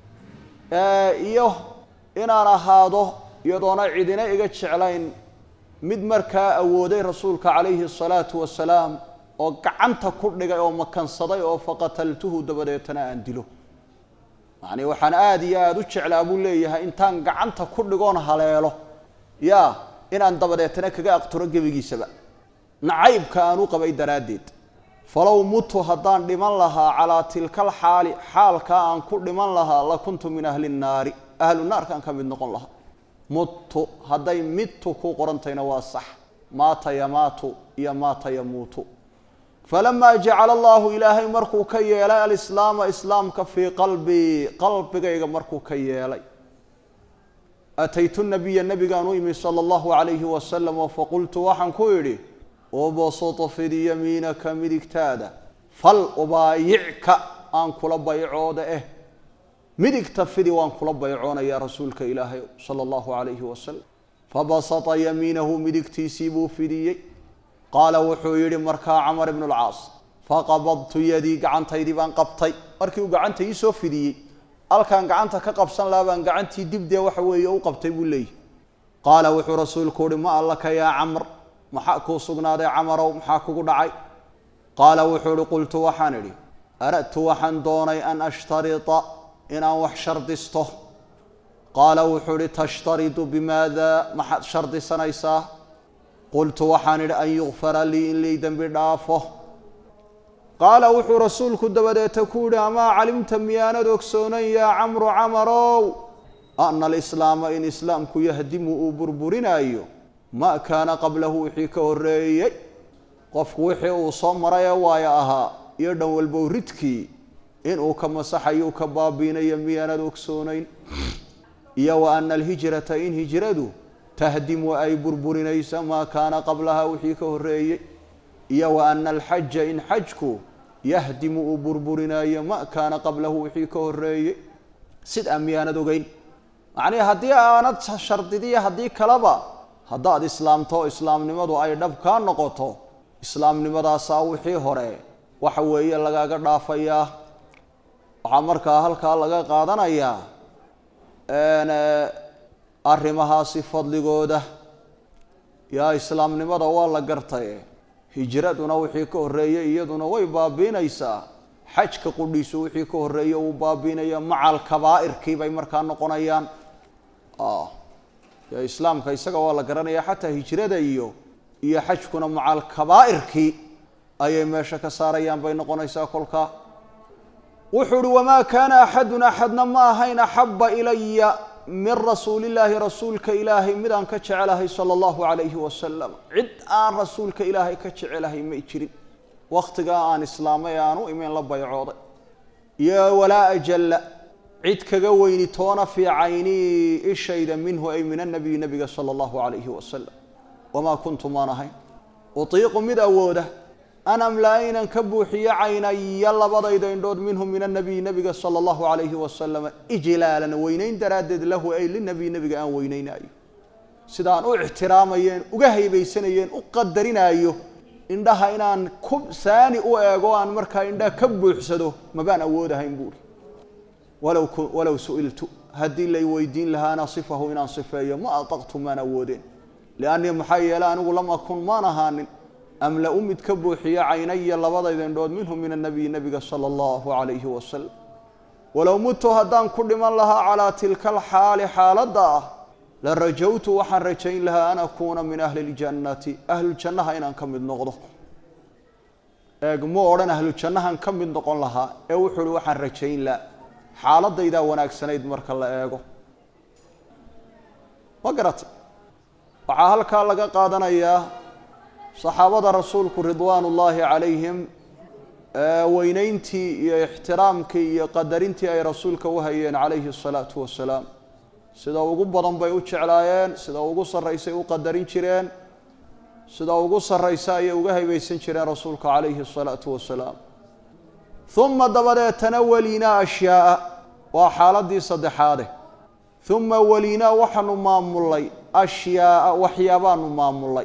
iyo inaan ahaado iyadoona cidina iga jeclayn mid markaa awooday rasuulka calayhi asalaatu wasalaam oo gacanta ku dhigay oo makansaday oo faqataltuhu dabadeetana aan dilo yacni waxaan aada iyo aada u jeclaa buu leeyahay intaan gacanta ku dhigoon haleelo yaa inaan dabadeetana kaga aqturo gebigiisaba nacaybka aan u qabay daraaddeed falow mutu haddaan dhiman lahaa calaa tilka alxaali xaalkaa aan ku dhiman lahaa la kuntu min ahli nnaari ahlu naarkaan ka mid noqon lahaa muttu hadday midtu ku qorantayna waa sax maata yamaatu iyo maata yamuutu falamaa jacala allahu ilaahay markuu ka yeelay alislaama islaamka fii qalbii qalbigayga markuu ka yeelay ataytu nabiya nabigaan u imi sala allahu calayhi wasalam oo faqultu waxaan ku idhi ubsutu fid yamiinaka midigtaada fal ubaayicka aan kula baycooda eh midigta fidi waan kula baycoonayaa rasuulka ilaahay sala allahu calayhi wasalam fabasata yamiinahu midigtiisii buu fidiyey qaala wuxuu yidhi markaa camar ibnu lcaas faqabadtu yadii gacantaydii baan qabtay markii uu gacanta ii soo fidiyey halkaan gacanta ka qabsan lahaa baan gacantii dibdee waxa weeye u qabtay buu leeyahy qaala wuxuu rasuulku uhi ma allaka yaa camr maxaa kuu sugnaaday camarow maxaa kugu dhacay qaala wuxuu ihi qultu waxaan idhi aradtu waxaan doonay an ashtarita inaan wax shardisto qaala wuxuu ihi tashtaridu bimaada maxaad shardisanaysaa qultu waxaan idhi an yukfara lii in lii dembi dhaafo qaala wuxuu rasuulku dabadeeta ku yihi amaa calimta miyaanad ogsoonan yaa camru camarow ana alislaama in islaamku yahdimu uu burburinaayo ma kaana qablahu wixii ka horreeyey qofku wixii uu soo maray ee waayo ahaa iyo dhan walbow ridkii inuu ka masaxayu ka baabiinayo miyaanad ogsoonayn iyo wa ana alhijrata in hijradu tahdimu ay burburinaysa maa kaana qablaha wixii ka horreeyey iyo wa ana alxaja in xajku yahdimu uu burburinayo ma kaana qablahu wixii ka horreeyey sidaa miyaanad ogeyn macnii haddii aanad shardidiya haddii kaleba haddaad islaamto islaamnimadu ay dhab kaa noqoto islaamnimadaasaa wixii hore waxa weeye lagaaga dhaafayaa waxaa markaa halkaa laga qaadanayaa arrimahaasi fadligooda yaa islaamnimada waa la gartay hijraduna wixii ka horreeyey iyaduna way baabiinaysaa xajka qudhiisu wixii ka horreeye uu baabiinaya macal kabaa'irkii bay markaa noqonayaan yo islaamka isaga waa la garanaya xataa hijrada iyo iyo xajkuna macal kabaa'irkii ayay meesha ka saarayaan bay noqonaysaa kolkaa wuxuu uhi wamaa kaana axadun axadna ma ahayn axaba ilaya min rasuulillaahi rasuulka ilaahay mid aan ka jecelahay sala allahu calayhi wasalam cid aan rasuulka ilaahay ka jecelahay may jirin wakhtigaa aan islaamay ee aan u imeyn la baycooday iyo walaa ajalla cid kaga weyni toona fii caynii ishayda minhu ay min annabiyi nabiga sala allahu calayhi wasalam wamaa kuntu maan ahayn utiiqu mid awooda an amlaa inan ka buuxiyo caynaya labadayda indhood minhu min annabiyi nabiga sala allahu calayhi wasalam ijlaalan weynayn daraaddeed lahu ay linabiy nabiga aan weynaynaayo sidaan u ixtiraamayeen uga haybaysanayeen u qadarinaayo indhaha inaan ku saani u eego aan markaa indhaha ka buuxsado mabaan awoodahayn buuri walow walow su-iltu haddii lay weydiin lahaana sifahu inaan sifeeyo ma ataqtu maan awoodeen liannii maxaa yeelay anigu lam akun maan ahaanin amla-u mid ka buuxiyo caynaya labadayda indhood minhu min annabiyi nabiga sala allahu calayhi wasalam walow mutu haddaan ku dhiman lahaa calaa tilka alxaali xaaladda ah la rajawtu waxaan rajayn lahaa an akuuna min ahli ljannati ahluljannaha inaan ka mid noqdo eeg mu odhan ahlujannahan ka mid noqon lahaa ee wuxuu uhi waxaan rajayn laha xaaladaydaa wanaagsanayd marka la eego ma garata waxaa halkaa laga qaadanayaa saxaabada rasuulku ridwaan ullaahi calayhim weyneyntii iyo ixtiraamkii iyo qadarintii ay rasuulka u hayeen calayhi asalaatu wasalaam sida ugu badan bay u jeclaayeen sida ugu sarraysay u qadarin jireen sida ugu sarraysa ayay uga haybeysan jireen rasuulka calayhi asalaatu wasalaam uma dabadeetana weliinaa ashyaaa waa xaaladii saddexaade uma weliinaa waxaanu maamulay ashyaaa waxyaabaanu maamulay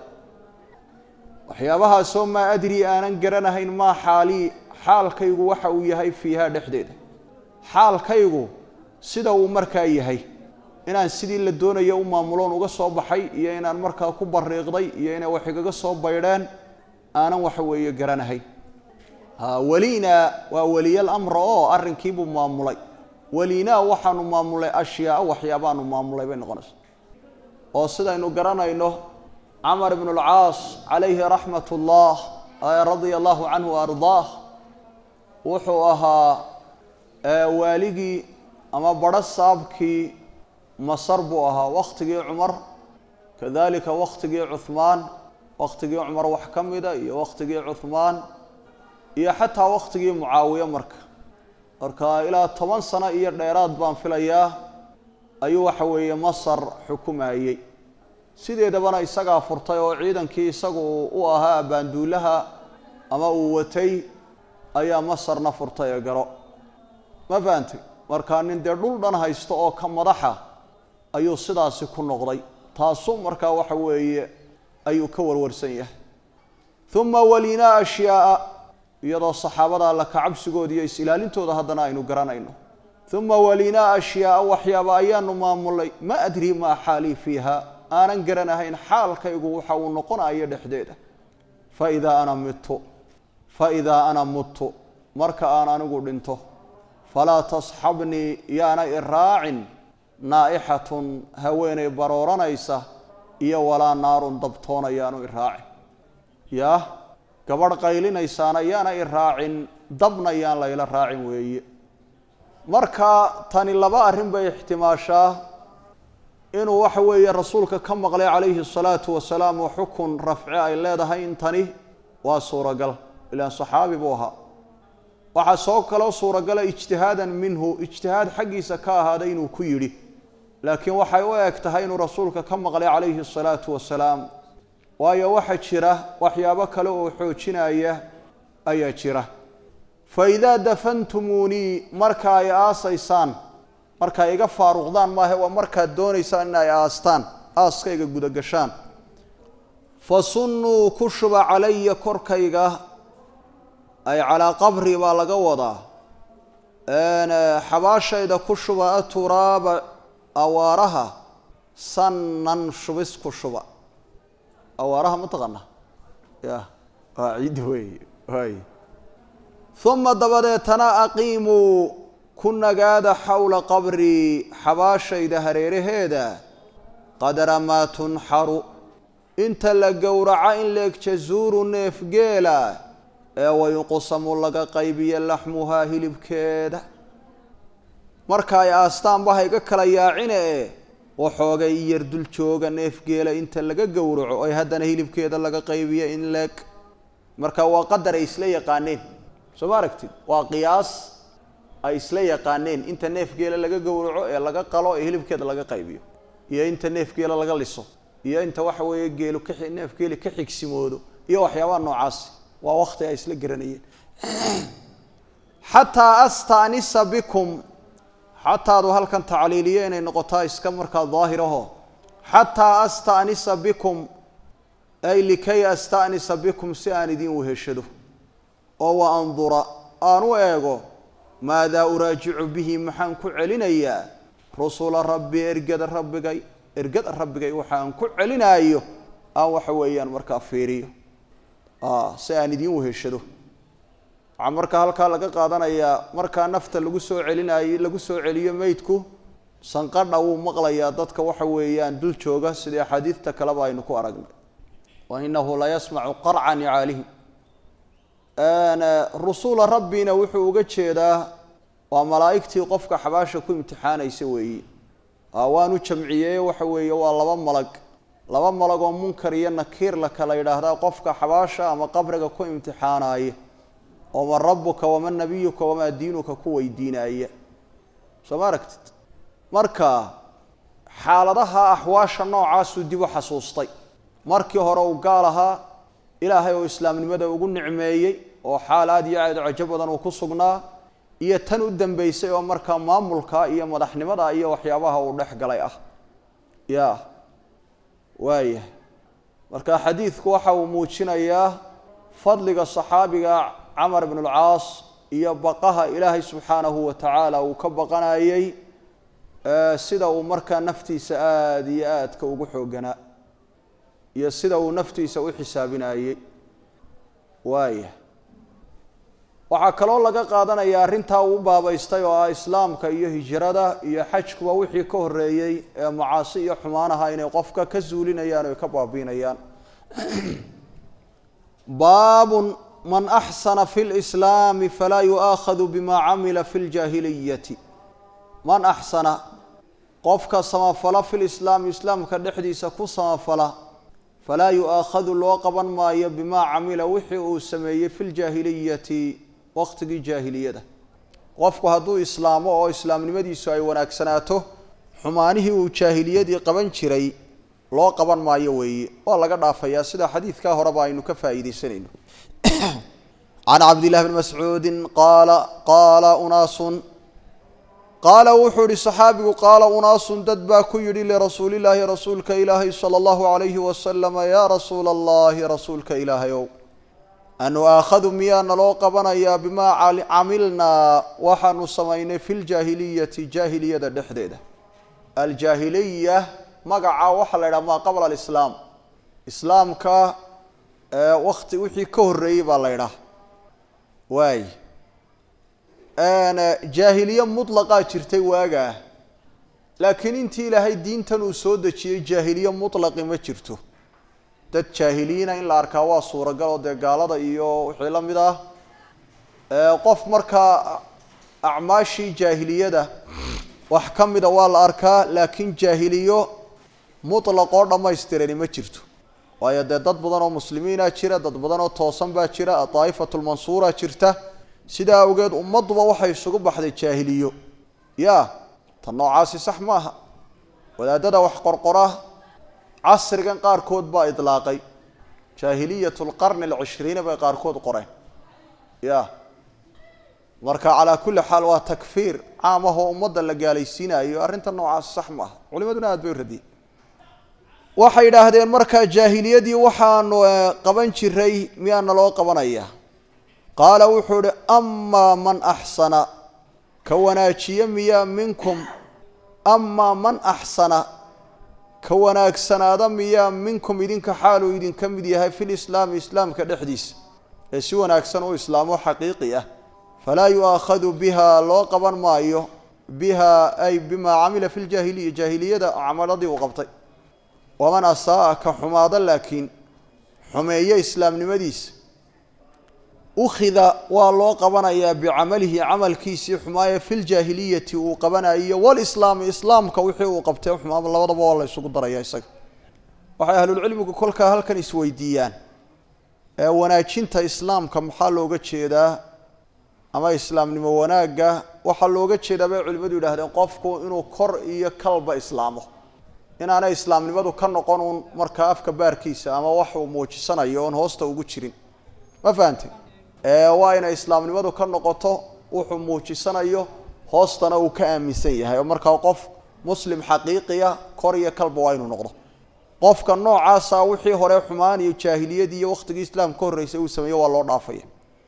waxyaabahaasoo maa adrii aanan garanahayn maa xaalii xaalkaygu waxa uu yahay fiihaa dhexdeeda xaalkaygu sida uu markaa yahay inaan sidii la doonayo u maamuloon uga soo baxay iyo inaan markaa ku bariiqday iyo inay wax igaga soo baydheen aanan waxa weeye garanahayn weliinaa waa weliyal amra oo arrinkiibuu maamulay weliinaa waxaanu maamulay ashyaaa waxyaabaanu maamulay bay noqonaysa oo sidaynu garanayno camar ibnu alcaas calayhi raxmat ullah radia allahu canhu ardaah wuxuu ahaa waaligii ama badho saabkii masar buu ahaa waktigii cumar kadalika waktigii cuhmaan waktigii cumar wax ka mida iyo waktigii cuhmaan iyo xataa waktigii mucaawiye marka marka ilaa toban sano iyo dheeraad baan filayaa ayuu waxa weeye masar xukumayey sideedabana isagaa furtay oo ciidankii isagu u ahaa baanduulaha ama uu watay ayaa masarna furtay ee garo ma fahantay markaa nin dee dhul dhan haysto oo ka madaxa ayuu sidaasi ku noqday taasu markaa waxa weeye ayuu ka warwarsan yahay uma walinaa ashyaaa iyadoo saxaabada alla kacabsigooda iyo is-ilaalintooda haddana aynu garanayno uma walinaa ashyaaa waxyaaba ayaanu maamulay ma adri maa xaalii fiiha aanan garanahayn xaalkaygu waxa uu noqonayo dhexdeeda faidaa ana mitu faidaa ana muttu marka aan anigu dhinto falaa tasxabnii yaana i raacin naa'ixatun haweenay barooranaysa iyo walaa naarun dabtoona yaanu i raacin yaah gabadh qaylinaysaana yaana i raacin dabna yaan layla raacin weeye marka tani laba arrin bay ixtimaashaa inuu waxa weeye rasuulka ka maqlay calayhi الsalaatu wasalaam oo xukun rafci ay leedahay intani waa suuragal ilaan saxaabi buu ahaa waxaa soo kaloo suuragala ijtihaadan minhu ijtihaad xaggiisa ka ahaaday inuu ku yidhi laakiin waxay u eg tahay inuu rasuulka ka maqlay calayhi الsalaatu wasalaam waayo waxaa jira waxyaabo kale oo xoojinaya ayaa jira faidaa dafantumuunii marka ay aasaysaan marka iga faaruqdaan maahe waa markaad doonaysaan in ay aastaan aaskayga gudagashaan fa sunnuu ku shuba calaya korkayga ay calaa qabri baa laga wadaa xabaashayda ku shuba aturaaba awaaraha sannan shubis ku shuba awaaraha ma taqana ya waa ciid wey waay uma dabadeetana aqiimuu ku nagaada xowla qabrii xabaashayda hareeraheeda qadara maa tunxaru inta la gowraco in leeg jazuuru neef geela ee wayuqsamu laga qaybiyo laxmuhaa hilibkeeda marka ay aastaanba hayga kala yaacine e waxoogay yar dul jooga neef geela inta laga gowraco ay haddana hilibkeeda laga qaybiyo in leeg marka waa qadar ay isla yaqaaneen soo ma aragtid waa qiyaas ay isla yaqaaneen inta neef geela laga gowraco ee laga qalo ee hilibkeeda laga qaybiyo iyo inta neef geela laga liso iyo inta waxa weeye geelu ka neef geeli ka xigsimoodo iyo waxyaabaha noocaasi waa wakti ay isla garanayeen xataa astanisa bikum xataadu halkan tacliiliye inay noqotaa iska markaa daahiraho xataa astanisa bikum ay likay astanisa bikum si aan idin weheshado oo wa andura aan u eego maadaa uraajicu bihi maxaan ku celinayaa rusula rabbi ergada rabbigay ergada rabbigay waxaan ku celinaayo aan waxa weeyaan markaa fiiriyo si aan idiin weheshado waxaa markaa halkaa laga qaadanayaa markaa nafta lagu soo celinayo lagu soo celiyo meydku sanqadha wuu maqlayaa dadka waxa weeyaan dul jooga sidai axaadiidta kaleba aynu ku aragnay wa inahu la yasmacu qarca nicaalihim rusula rabbina wuxuu uga jeedaa waa malaa'igtii qofka xabaasha ku imtixaanaysa weeye waanu jamciyey waxa weeye waa laba malag laba malag oo munkar iyo nakiir la kala yidhaahdaa qofka xabaasha ama qabriga ku imtixaanaya oo man rabuka waman nabiyuka wamaa diinuka ku weydiinaya soo ma aragtid marka xaaladaha axwaasha noocaasuu dib u xasuustay markii hore uu gaal ahaa ilaahay oo islaamnimada ugu nicmeeyey oo xaal aad iyo aad cajo badan uu ku sugnaa iyo tan u dambeysay oo markaa maamulka iyo madaxnimada iyo waxyaabaha uu dhex galay ah ya waaya marka xadiidku waxa uu muujinayaa fadliga saxaabiga camar ibn alcaas iyo baqaha ilaahay subxaanahu wa tacaala uu ka baqanayey sida uu markaa naftiisa aada iyo aadka ugu xooganaa iyo sida uu naftiisa u xisaabinayey waaya waxaa kaloo laga qaadanaya arrintaa uu baabaystay oo ah islaamka iyo hijrada iyo xajkuba wixii ka horreeyey ee macaasi iyo xumaanaha inay qofka ka zuulinayaan o ka baabiinayaan baabun man axsana fi lislaami falaa yu'aakhadu bima camila fi ljaahiliyati man axsana qofka samafala fi lislaami islaamka dhexdiisa ku samafala falaa yu'aakhadu loo qaban maayo bimaa camila wixii uu sameeyey fi ljaahiliyati waqtigii jaahiliyada qofku hadduu islaamo oo islaamnimadiisu ay wanaagsanaato xumaanihii uu jaahiliyadii qaban jiray loo qaban maayo weeye waa laga dhaafayaa sida xadiidkaa horeba aynu ka faa'iidaysanayno can cabdillahi bni mascuudin qaala qaala unaasun qaala wuxuu ihi saxaabigu qaala unaasun dad baa ku yidhi lirasuulillaahi rasuulka ilaahay sala allahu calayhi wasalama yaa rasuula allahi rasuulka ilaahayow anu aakhadu miyaa naloo qabanayaa bimaa camilnaa waxaanu samaynay fi ljaahiliyati jaahiliyada dhexdeeda aljaahiliya magaca waxaa la yidhaha maa qabla alislaam islaamka wakti wixii ka horreeyey baa la ydhaha waay jaahiliye mutlaqaa jirtay waagaa laakiin intii ilaahay diintan uu soo dejiyey jaahiliye mutlaqi ma jirto dad jaahiliyiina in la arkaa waa suuragal oo dee gaalada iyo wixii la mid ah qof markaa acmaashii jaahiliyada wax ka mida waa la arkaa laakiin jaahiliyo mutlaq oo dhammaystirani ma jirto waayo dee dad badan oo muslimiina jira dad badan oo toosan baa jira daa'ifatulmansuura jirta sidaa awgeed ummadduba waxay isugu baxday jaahiliyo ya tan noocaasi sax maaha wadaadada wax qorqora casrigan qaarkood baa idlaaqay jaahiliyat lqarni alcishriina bay qaarkood qoreen ya marka calaa kulli xaal waa takfiir caam ahoo ummadda la gaalaysiinayo arrinta noocaasi sax maaha culimaduna aad bay u radiyey waxay idhaahdeen markaa jaahiliyadii waxaanu qaban jiray miyaana loo qabanaya qaala wuxuu ihi amaa man axsana ka wanaajiye miyaa minkum amaa man axsana ka wanaagsanaada miyaa minkum idinka xaaluu idinka mid yahay fi lislaami islaamka dhexdiisa ee si wanaagsan u islaamo xaqiiqi ah falaa yu'aakhadu biha loo qaban maayo biha ay bimaa camila fi ljaahiliya jaahiliyada camaladii uu qabtay waman asaaa ka xumaada laakiin xumeeye islaamnimadiisa ukhida waa loo qabanayaa bicamalihi camalkiisii xumaaye fi ljaahiliyati uu qabanayo walislaami islaamka wixii uu qabtay xumaaba labadaba waa la isugu daraya isaga waxay ahlulcilmigu kolkaa halkan isweydiiyaan ee wanaajinta islaamka maxaa looga jeedaa ama islaamnimo wanaagga waxaa looga jeedaa bay culimmadu yidhahdeen qofku inuu kor iyo kalba islaamo inaanay islaamnimadu ka noqon uun markaa afka baarkiisa ama wax uu muujisanayo oon hoosta ugu jirin ma fahante waa inay islaamnimadu ka noqoto wuxuu muujisanayo hoostana uu ka aaminsan yahay oo markaa qof muslim xaqiiqiya kor iyo kalba waa inuu noqdo qofka noocaasa wixii hore xumaan iyo jaahiliyadii iyo waktigii islaamka ka horreysay uu sameeyo waa loo dhaafaya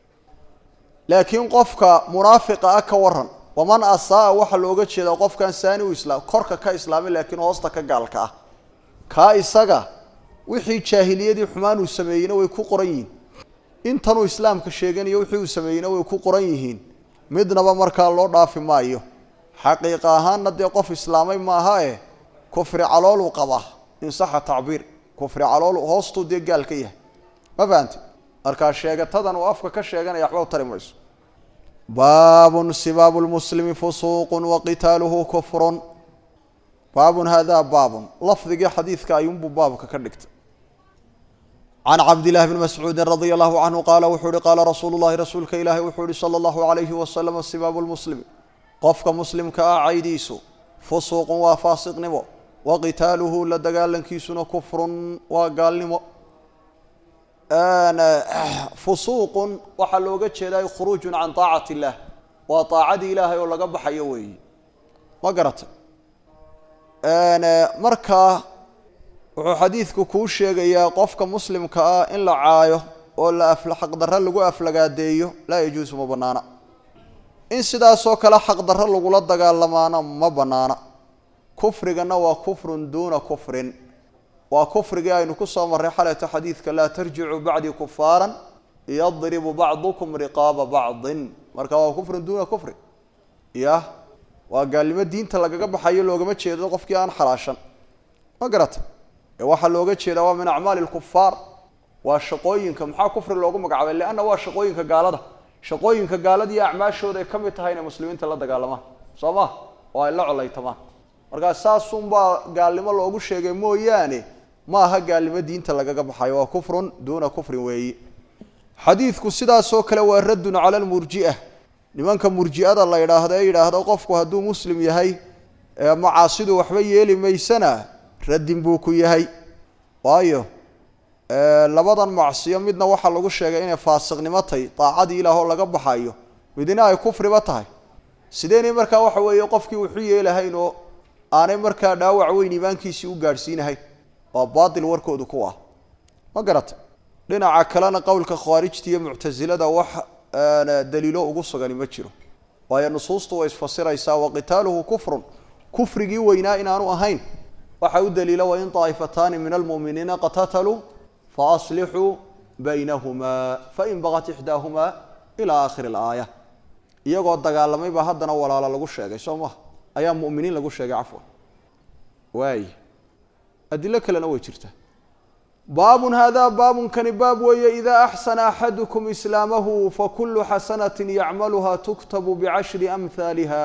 laakiin qofka munaafiqa ah ka waran waman asaa waxaa looga jeedaa qofkan saani u islaam korka ka islaamay laakiin hoosta ka gaalka ah kaa isaga wixii jaahiliyadii xumaan uu sameeyeyna way ku qoran yihiin intanuu islaamka sheeganayo wixii uu sameeyeyna way ku qoran yihiin midnaba markaa loo dhaafi maayo xaqiiqa ahaanna dee qof islaamay maaha e kufri calooluu qabaa in saxa tacbiir kufri calool hoostuu dee gaal ka yahay ma fahamti markaa sheegatadan uu afka ka sheeganaya waxba u tari mayso baabun sibaabu lmuslimi fusuuqun wa qitaaluhu kufrun baabun hada baabun lafdigii xadiidka ayuunbuu baabka ka dhigtay can cabdillahi bni mascuudin radia allahu canhu qaala wuxuu uhi qaala rasuulu llahi rasuulka ilaahi wuxuu ihi sala allahu alayhi wasalam sibaabu lmuslimi qofka muslimka ah caydiisu fusuuqun waa faasiqnimo wa qitaaluhu la dagaalankiisuna kufrun waa gaalnimo fusuuqun waxaa looga jeedaa khuruujun can taacati illaah waa taacadii ilaahay oo laga baxayo weeyi ma garatay markaa wuxuu xadiidku kuu sheegayaa qofka muslimka ah in la caayo oo la xaqdarro lagu aflagaadeeyo laa yajuusu ma banaana in sidaasoo kale xaqdarro lagula dagaalamaana ma banaana kufrigana waa kufrun duuna kufrin waa kufrigii aynu ku soo marray xalayta xadiidka laa tarjicuu bacdii kufaaran yadribu bacdukum riqaaba bacdin marka waa kufrun duuna kufri yah waa gaalnimo diinta lagaga baxayo loogama jeedo qofkii aan xalaashan ma garata ee waxaa looga jeedaa waa min acmaali lkufaar waa shaqooyinka maxaa kufri loogu magacaabay leanna waa shaqooyinka gaalada shaqooyinka gaalada iyo acmaashooda ay ka mid tahay inay muslimiinta la dagaalamaan soo ma oo ay la colaytamaan markaa saasunbaa gaalnimo loogu sheegay mooyaane ma aha gaalnimo diinta lagaga baxayo waa kufrun duuna kufrin weeyi xadiidku sidaasoo kale waa raddun cala lmurji'a nimanka murji'ada la yidhaahdo ee yidhaahdo qofku hadduu muslim yahay macaasidu waxba yeeli maysana raddin buu ku yahay waayo labadan macsiyo midna waxaa lagu sheegay inay faasiqnimo tahy daacadii ilaah oo laga baxayo midna ay kufriba tahay sideynay markaa waxa weeye qofkii wuxu yeelahayn oo aanay markaa dhaawac weyn iimaankiisii u gaadhsiinahayn waa baatil warkoodu ku ah ma garata dhinaca kalena qowlka khawaarijta iyo muctasilada wax daliilo ugu sugani ma jiro waayo nusuustu way isfasiraysaa wa qitaaluhu kufrun kufrigii weynaa inaanu ahayn waxa u daliila wain daa'ifataani min almu'miniina qatataluu faaslixuu baynahumaa fain bagat ixdaahumaa ilaa aakhiri alaaya iyagoo dagaalamay baa haddana walaalo lagu sheegay soo maha ayaa mu'miniin lagu sheegay cafwan waay adilo kalena way jirtaa baabun hada baabunkani baab weeye idaa axsana axadukum islaamahu fakulu xasanatin yacmaluha tuktabu bicashri amhaaliha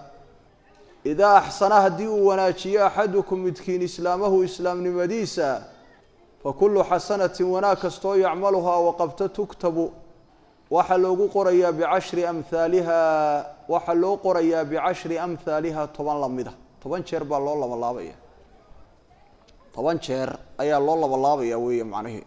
idaa axsana haddii uu wanaajiyo axadukum midkiin islaamahu islaamnimadiisa fakulu xasanatin wanaag kastoo yacmaluhaa waqabto tuktabu waxaa loogu qorayaa bicashri amhaaliha waxaa loo qorayaa bicashri amhaaliha toban lamida toban jeer baa loo labalaabaya toban jeer ayaa loo labalaabaya weeye macnihii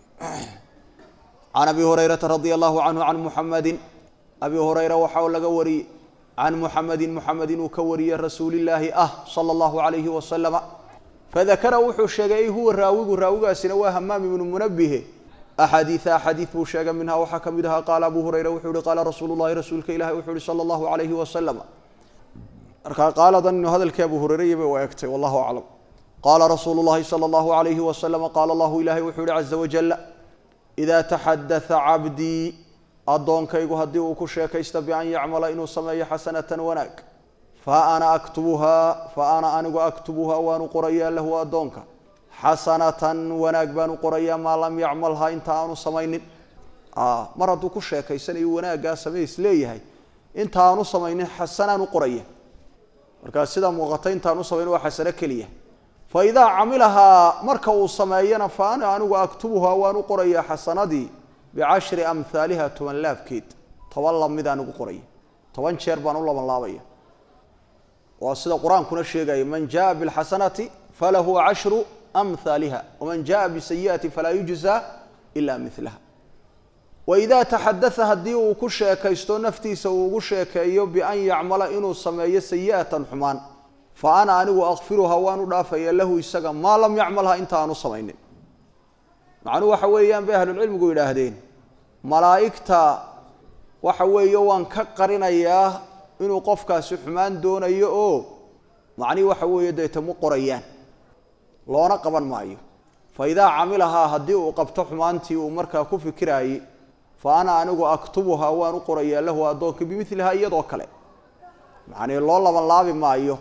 can abi hurayrata radia allahu canhu can muxamedin abi hurayra waxaa laga wariyey can muxamedin muxamed inuu ka wariyey rasuulillaahi ah sala allahu alayhi wasalama fadakara wuxuu sheegay ay huwa raawigu raawigaasina waa hamaam ibnu munabihe axaadiia axaadiid buu sheegay minhaa waxaa ka mid ahaa qaala abu hurayra wuxuu ihi qaala rasuulu llahi rasuulka ilahi wuxuu ihi sala allahu alayhi wasalama markaa qaaladan inuu hadalkii abu hureyre bay u egtay wallahu aclam qaala rasuulu llahi sala allahu alayhi wasalama qaala allahu ilahay wuxuu ihi caza wajala idaa taxadatha cabdii addoonkaygu haddii uu ku sheekaysta bian yacmala inuu sameeyo xasanatan wanaag fa ana aktubuhaa fa ana anigu aktubuhaa waanu qorayaa lahu addoonka xasanatan wanaag baanu qorayaa maa lam yacmalhaa inta aanu samaynin mar hadduu ku sheekaysanayo wanaaggaa samays leeyahay inta aanu samaynin xasanaan u qoraya markaa sida muuqata intaanu samaynin waa xasano keliya fa idaa camilahaa marka uu sameeyana fa ana anigu aktubuhaa waan u qorayaa xasanadii bicashri amhaaliha toban laabkeed toban lamidaan ugu qoraya toban jeer baan u labanlaabaya waa sida qur-aankuna sheegaya man jaءa bاlxasanati falahu cashru amhaaliha waman jaءa bisayiئati falaa yujza ila milaha waida taxadaa haddii uu ku sheekaysto naftiisa uu ugu sheekeeyo bian yacmala inuu sameeyo sayi'atan xumaan fa ana anigu akfiruha waan u dhaafaya lahu isaga maa lam yacmalha inta aanu samaynin macnuhu waxa weeyaan bay ahlulcilmigu yidhaahdeen malaa'igta waxa weeye waan ka qarinayaa inuu qofkaasi xumaan doonayo oo macnihi waxa weeye deeta mu qorayaan loona qaban maayo fa idaa camilahaa haddii uu qabto xumaantii uu markaa ku fikiraayey fa ana anigu aktubuhaa waan u qorayaa lahu addoonka bimilihaa iyadoo kale macnii loo laban laabi maayo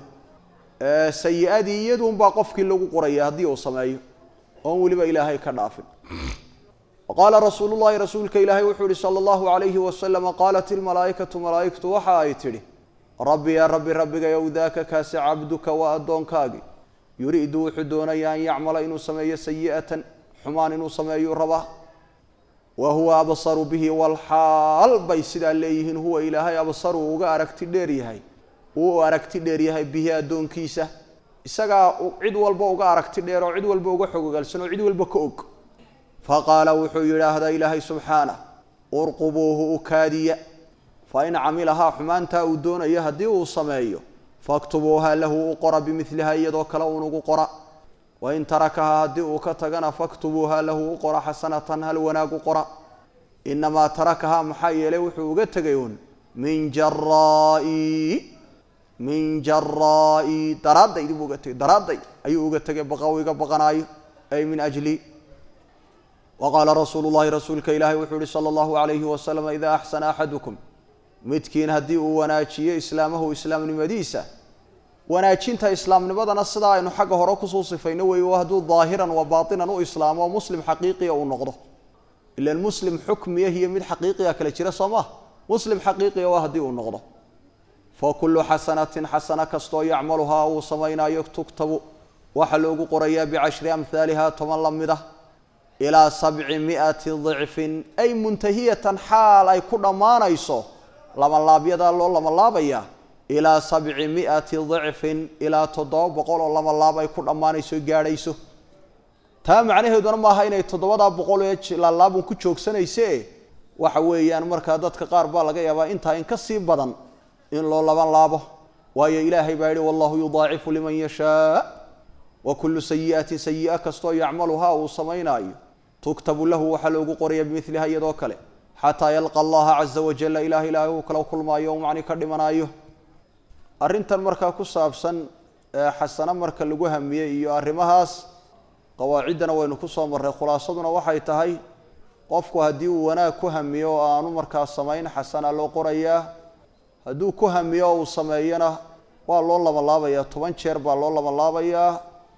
sayi-adii iyaduunbaa qofkii lagu qoraya haddii uu sameeyo oon weliba ilaahay ka dhaafin qaala rasuulu llahi rasuulka ilaahay wuxuu yihi sala allahu alayhi wasalama qaalat ilmalaa'ikatu malaa'igtu waxa ay tidhi rabbi yaa rabbi rabbigayow daaka kaasi cabduka waa addoonkaagi yuriidu wuxuu doonaya an yacmala inuu sameeyo sayi'atan xumaan inuu sameeyuu rabaa wa huwa absaru bihi walxaal bay sidaa leeyihiin huwa ilaahay absaru uga aragti dheer yahay uu aragti dheer yahay bihi addoonkiisa isagaa cid walba uga aragti dheer oo cid walba uga xogogaalsan oo cid walba ka og faqaala wuxuu yidhaahdaa ilaahay subxaanah urqubuuhu u kaadiya fa in camilahaa xumaantaa uu doonayo haddii uu sameeyo faktubuuha lahu u qora bimiliha iyadoo kale unugu qora wain tarakahaa haddii uu ka tagana faktubuuha lahu u qora xasanatan hal wanaag u qora inamaa tarakahaa maxaa yeelay wuxuu uga tegay uun min jaraa'i min jaraa'i daraaddaydii buu uga tegay daraadday ayuu uga tegay baqaw iga baqanaayo ay min ajli waqaala rasuulu llahi rasuulka ilaahay wuxuu yihi sala allahu alayhi wasalam idaa axsana axadukum midkiin haddii uu wanaajiyo islaamahu islaamnimadiisa wanaajinta islaamnimadana sidaa aynu xagga hore kusoo sifayno weeye hadduu daahiran wa baatinan u islaamo oo muslim xaqiiqiya uu noqdo ilan muslim xukmiya iyo mid xaqiiqiya kale jira soo maa muslim xaqiiqiya waa haddii uu noqdo fa kullu xasanatin xasana kastoo yacmaluhaa uu samaynayo tugtabu waxaa loogu qorayaa bicashri amhaaliha toban la mid ah ilaa sabci miati dicfin ay muntahiyatan xaal ay ku dhammaanayso labanlaabyadaa loo labanlaabayaa ilaa sabci miati dicfin ilaa toddoba boqol oo labanlaab ay ku dhammaanayso gaadhayso taa macnaheeduna maaha inay toddobadaa boqol ee laalaabun ku joogsanayse waxa weeyaan markaa dadka qaar baa laga yaabaa intaa in ka sii badan in loo laban laabo waayo ilaahay baa yihi wallahu yudaacifu liman yashaa wa kullu sayi'atin sayi'a kastoo yacmaluhaa uu samaynaayo tuktabu lahu waxaa loogu qoraya bimiliha iyadoo kale xataa yalqa allaha caza wajalla ilaah ilaahay uu kala kulmaayo u macni ka dhimanaayo arrintan markaa ku saabsan xasano marka lagu hamiyey iyo arrimahaas qawaaciddana waynu ku soo marray khulaasaduna waxay tahay qofku haddii uu wanaag ku hamiyo oo aanu markaa samayn xasana loo qorayaa hadduu ku hamiyo oo uu sameeyona waa loo labanlaabayaa toban jeer baa loo labanlaabayaa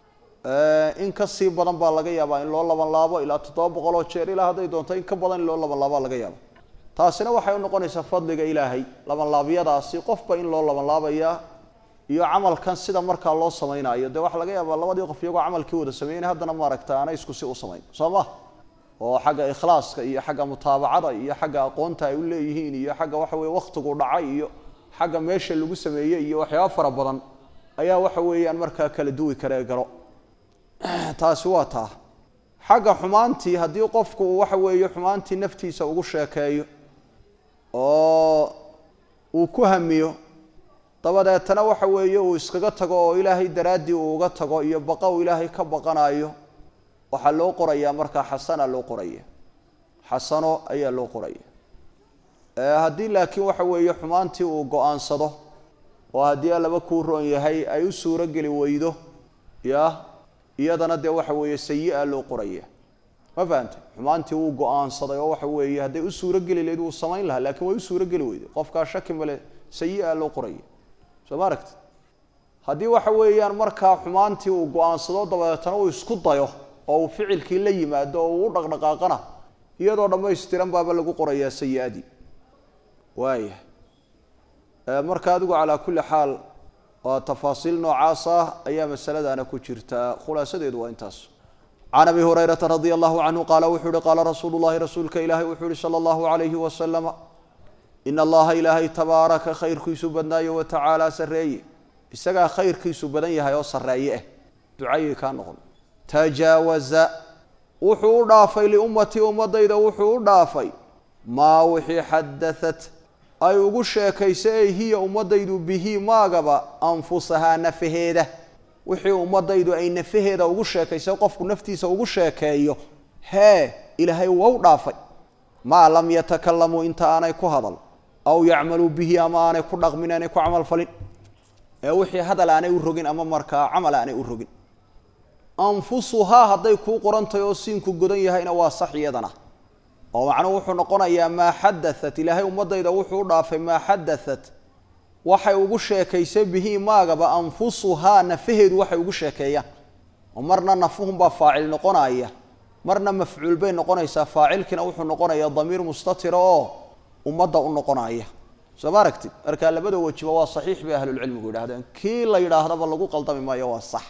in ka sii badan baa laga yaabaa in loo labanlaabo ilaa toddoba boqol oo jeer ilaa hadday doonto in ka badan in loo labanlaabaa laga yaaba taasina waxay unoqonaysaa fadliga ilaahay labanlaabyadaasi qofba in loo labanlaabayaa iyo camalkan sida markaa loo samaynayo dee waxaa laga yaabaa labadii qof iyagoo camalkii wada sameeyeen haddana maaragta aanay isku si u samayn soo ma oo xagga ikhlaaska iyo xagga mutaabacada iyo xagga aqoonta ay u leeyihiin iyo xagga waxa weye wakhtigu dhacay iyo xagga meesha lagu sameeyey iyo waxyaaba fara badan ayaa waxa weeyaan markaa kala duwi karee galo taasi waa taa xagga xumaantii haddii qofku uu waxa weeye xumaantii naftiisa ugu sheekeeyo oo uu ku hamiyo dabadeetana waxa weeye uu iskaga tago oo ilaahay daraaddii uu uga tago iyo baqa uu ilaahay ka baqanayo waxaa loo qorayaa markaa xasana loo qoraya xasano ayaa loo qoraya haddii laakiin waxa weeye xumaantii uu go-aansado oo haddii allaba kuu roon yahay ay u suuro geli weydo ya iyadana dee waxa weeye sayi-a loo qoraya ma fahantay xumaantii wuu go-aansaday oo waxa weeye hadday u suuro geli lahayd wuu samayn lahaa lakiin way u suuro geli weyday qofkaa shaki male sayi-a loo qoraya soo ma aragti haddii waxa weeyaan markaa xumaantii uu go-aansado dabadeetana uu isku dayo oo uu ficilkii la yimaado oo uu u dhaqdhaqaaqana iyadoo dhammaystiran baaba lagu qorayaa sayi-adii waaya marka adigu calaa kulli xaal waa tafaasiil noocaas ah ayaa masaladaana ku jirtaa khulaasadeedu waa intaas can abi hurayrata radia allahu canhu qaala wuxuu uhi qaala rasuulu llahi rasuulka ilaahay wuxuu uhi sala allahu alayhi wasalama ina allaha ilaahay tabaaraka khayrkiisu badnaayo wa tacaala sarreeye isagaa khayrkiisu badan yahay oo sarreeye ah ducayay kaa noqon tajaawaza wuxuu u dhaafay liummatii ummadayda wuxuu u dhaafay maa wixii xadaat ay ugu sheekaysa ey hiya ummadaydu bihi maagaba anfusahaa nafaheeda wixii ummadaydu ay nafaheeda ugu sheekaysa qofku naftiisa ugu sheekeeyo hee ilaahay waa u dhaafay maa lam yatakalamuu inta aanay ku hadal aw yacmaluu bihi ama aanay ku dhaqmin aanay ku camal falin ee wixii hadal aanay u rogin ama markaa camal aanay u rogin anfusuhaa hadday kuu qorantahay oo siinku godan yahayna waa sax iyadana oo macnuhu wuxuu noqonayaa maa xadaat ilaahay ummadayda wuxuu u dhaafay maa xadaat waxay ugu sheekaysay bihi maagaba anfusuhaa nafaheedu waxay ugu sheekeeyaan oo marna nafuhunbaa faacil noqonaya marna mafcuul bay noqonaysaa faacilkiina wuxuu noqonayaa damiir mustatira oo ummadda u noqonaya soo ma aragtid marka labada wejiba waa saxiix bay ahlulcilmigu yidhahdeen kii la yidhaahdaba lagu qaldami maayo waa sax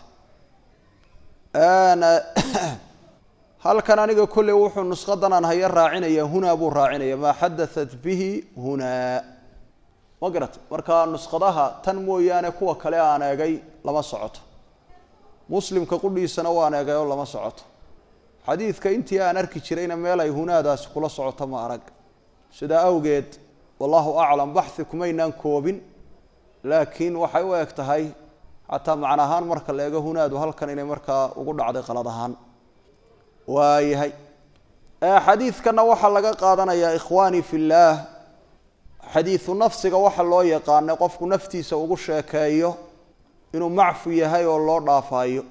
halkan aniga kolley wuxuu nusqadan aan haya raacinaya hunaa buu raacinaya maa xadaat bihi hunaa ma garat marka nusqadaha tan mooyaane kuwa kale aan eegay lama socoto muslimka qudhiisana waan eegay oo lama socoto xadiidka intii aan arki jirayna meel ay hunaadaasi kula socoto ma arag sidaa awgeed wallahu aclam baxi kumaynaan koobin laakiin waxay u eg tahay xataa macna ahaan marka la eego hunaadu halkan inay markaa ugu dhacday qalad ahaan waayahay xadiidkana waxaa laga qaadanayaa ikhwaanii fi llaah xadiidu nafsiga waxa loo yaqaanay qofku naftiisa ugu sheekeeyo inuu macfu yahay oo loo dhaafaayo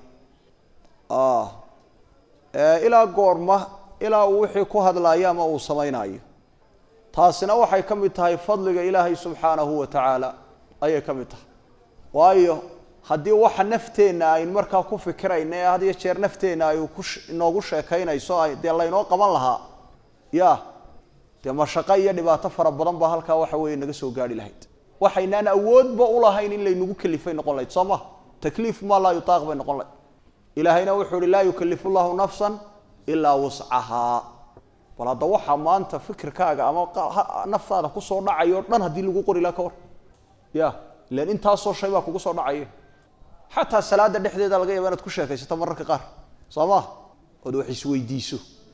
ilaa goorma ilaa uu wixii ku hadlaayo ama uu samaynayo taasina waxay ka mid tahay fadliga ilaahay subxaanahu wa tacaala ayay ka mid tahay waayo haddii waxa nafteenna aynu markaa ku fikirayna ee had iyo jeer nafteenna ay ku inoogu sheekaynayso dee laynoo qaban lahaa ya dee mashaqo iyo dhibaato fara badan baa halkaa waxa weeye naga soo gaarhi lahayd waxaynaan awoodba ulahayn in laynagu kelifay noqon lahayd soo ma takliif maa laa yutaaq bay noqon lahayd ilaahayna wuxuu uhi laa yukalifu llahu nafsan ilaa wuscahaa bal hadda waxaa maanta fikirkaaga ama naftaada kusoo dhacay o dhan haddii lagu qori laha ka war ya ilan intaasoo shay baa kugu soo dhacaya xataa salaada dhexdeeda laga yaaba inaad ku sheekaysato mararka qaar soo ma ood wax isweydiiso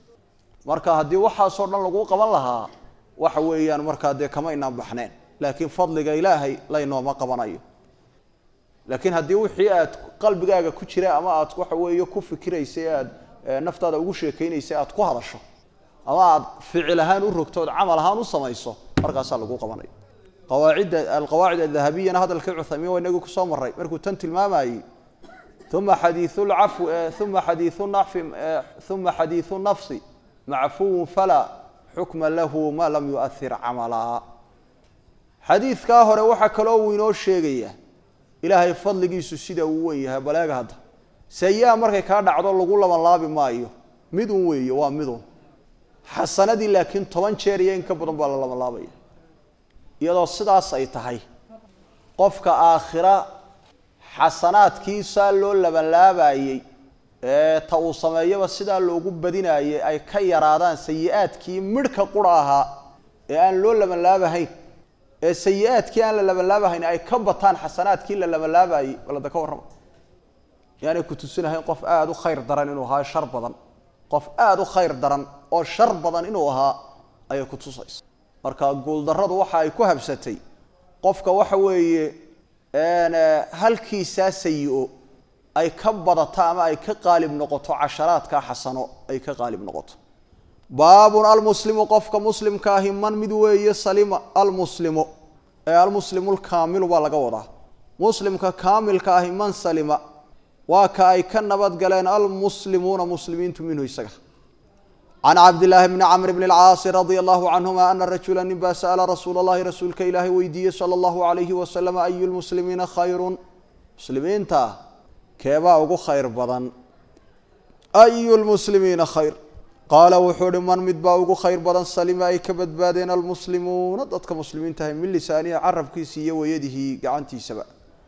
marka haddii waxaasoo dhan laguu qaban lahaa waxa weeyaan markaa dee kama inaan baxneen laakiin fadliga ilaahay laynooma qabanayo laakiin haddii wixii aad qalbigaaga ku jira ama aad waxa weeye ku fikiraysay aad naftaada ugu sheekaynaysay aad ku hadasho ama aad ficil ahaan u rogto ood camal ahaan u samayso markaasaa lagu qabanaya qawaacidda alqawaacid adahabiyana hadalkii cuthaymiin waa inagii kusoo maray markuu tan tilmaamayey uma xadiiu lcafw uma xadiiu nafsi uma xadiiu nafsi macfuwun falaa xukma lahu ma lam yuahir camalaa xadiidkaa hore waxaa kaloo uu inoo sheegaya ilaahay fadligiisu sida uu wen yahay baleega hadda sayi-a markay kaa dhacdo lagu labanlaabi maayo midun weeye waa midun xasanadii laakiin toban jeer iyo in ka badan baa la labanlaabaya iyadoo sidaas ay tahay qofka aakhira xasanaadkiisaa loo labanlaabayey ee ta uu sameeyaba sidaa loogu badinaayey ay ka yaraadaan sayi-aadkii midhka qura ahaa ee aan loo labanlaabahayn ee sayi-aadkii aan la labanlaabahayn ay ka bataan xasanaadkii la labanlaabayey balada ka warrama yaanay ku tusinahayn qof aada u khayr daran inuu ahaa shar badan qof aada u khayr daran oo shar badan inuu ahaa ayay ku tusaysa marka guuldarradu waxa ay ku habsatay qofka waxa weeye halkiisaa sayi-o ay ka badato ama ay ka qaalib noqoto casharaadka xasano ay ka qaalib noqoto baabun almuslimu qofka muslimka ahi man mid weeye salima almuslimu ee almuslimu lkaamilu baa laga wadaa muslimka kaamilka ahi man salima waa ka ay ka nabad galeen almuslimuuna muslimiintu minhu isaga can cabdillaahi bni camr bni alcaasi radia allahu canhuma ana rajula nin baa sa'ala rasuula allahi rasuulka ilaahay weydiiyey sala allahu alayhi wasalam ayu lmuslimiina khayrun muslimiinta keebaa ugu khayr badan ayu lmuslimiina khayr qaala wuxuu uhi man mid baa ugu khayr badan salima ay ka badbaadeen almuslimuuna dadka muslimiinta ahay min lisaanihi carabkiisa iyo wayadihi gacantiisaba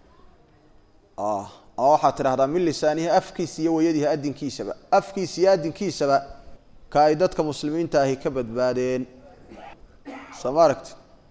ama waxaad tidhahdaa min lisaanihi afkiisa iyo wayadihi adinkiisaba afkiisa iyo adinkiisaba ka ay dadka muslimiinta ahi ka badbaadeen soo ma aragti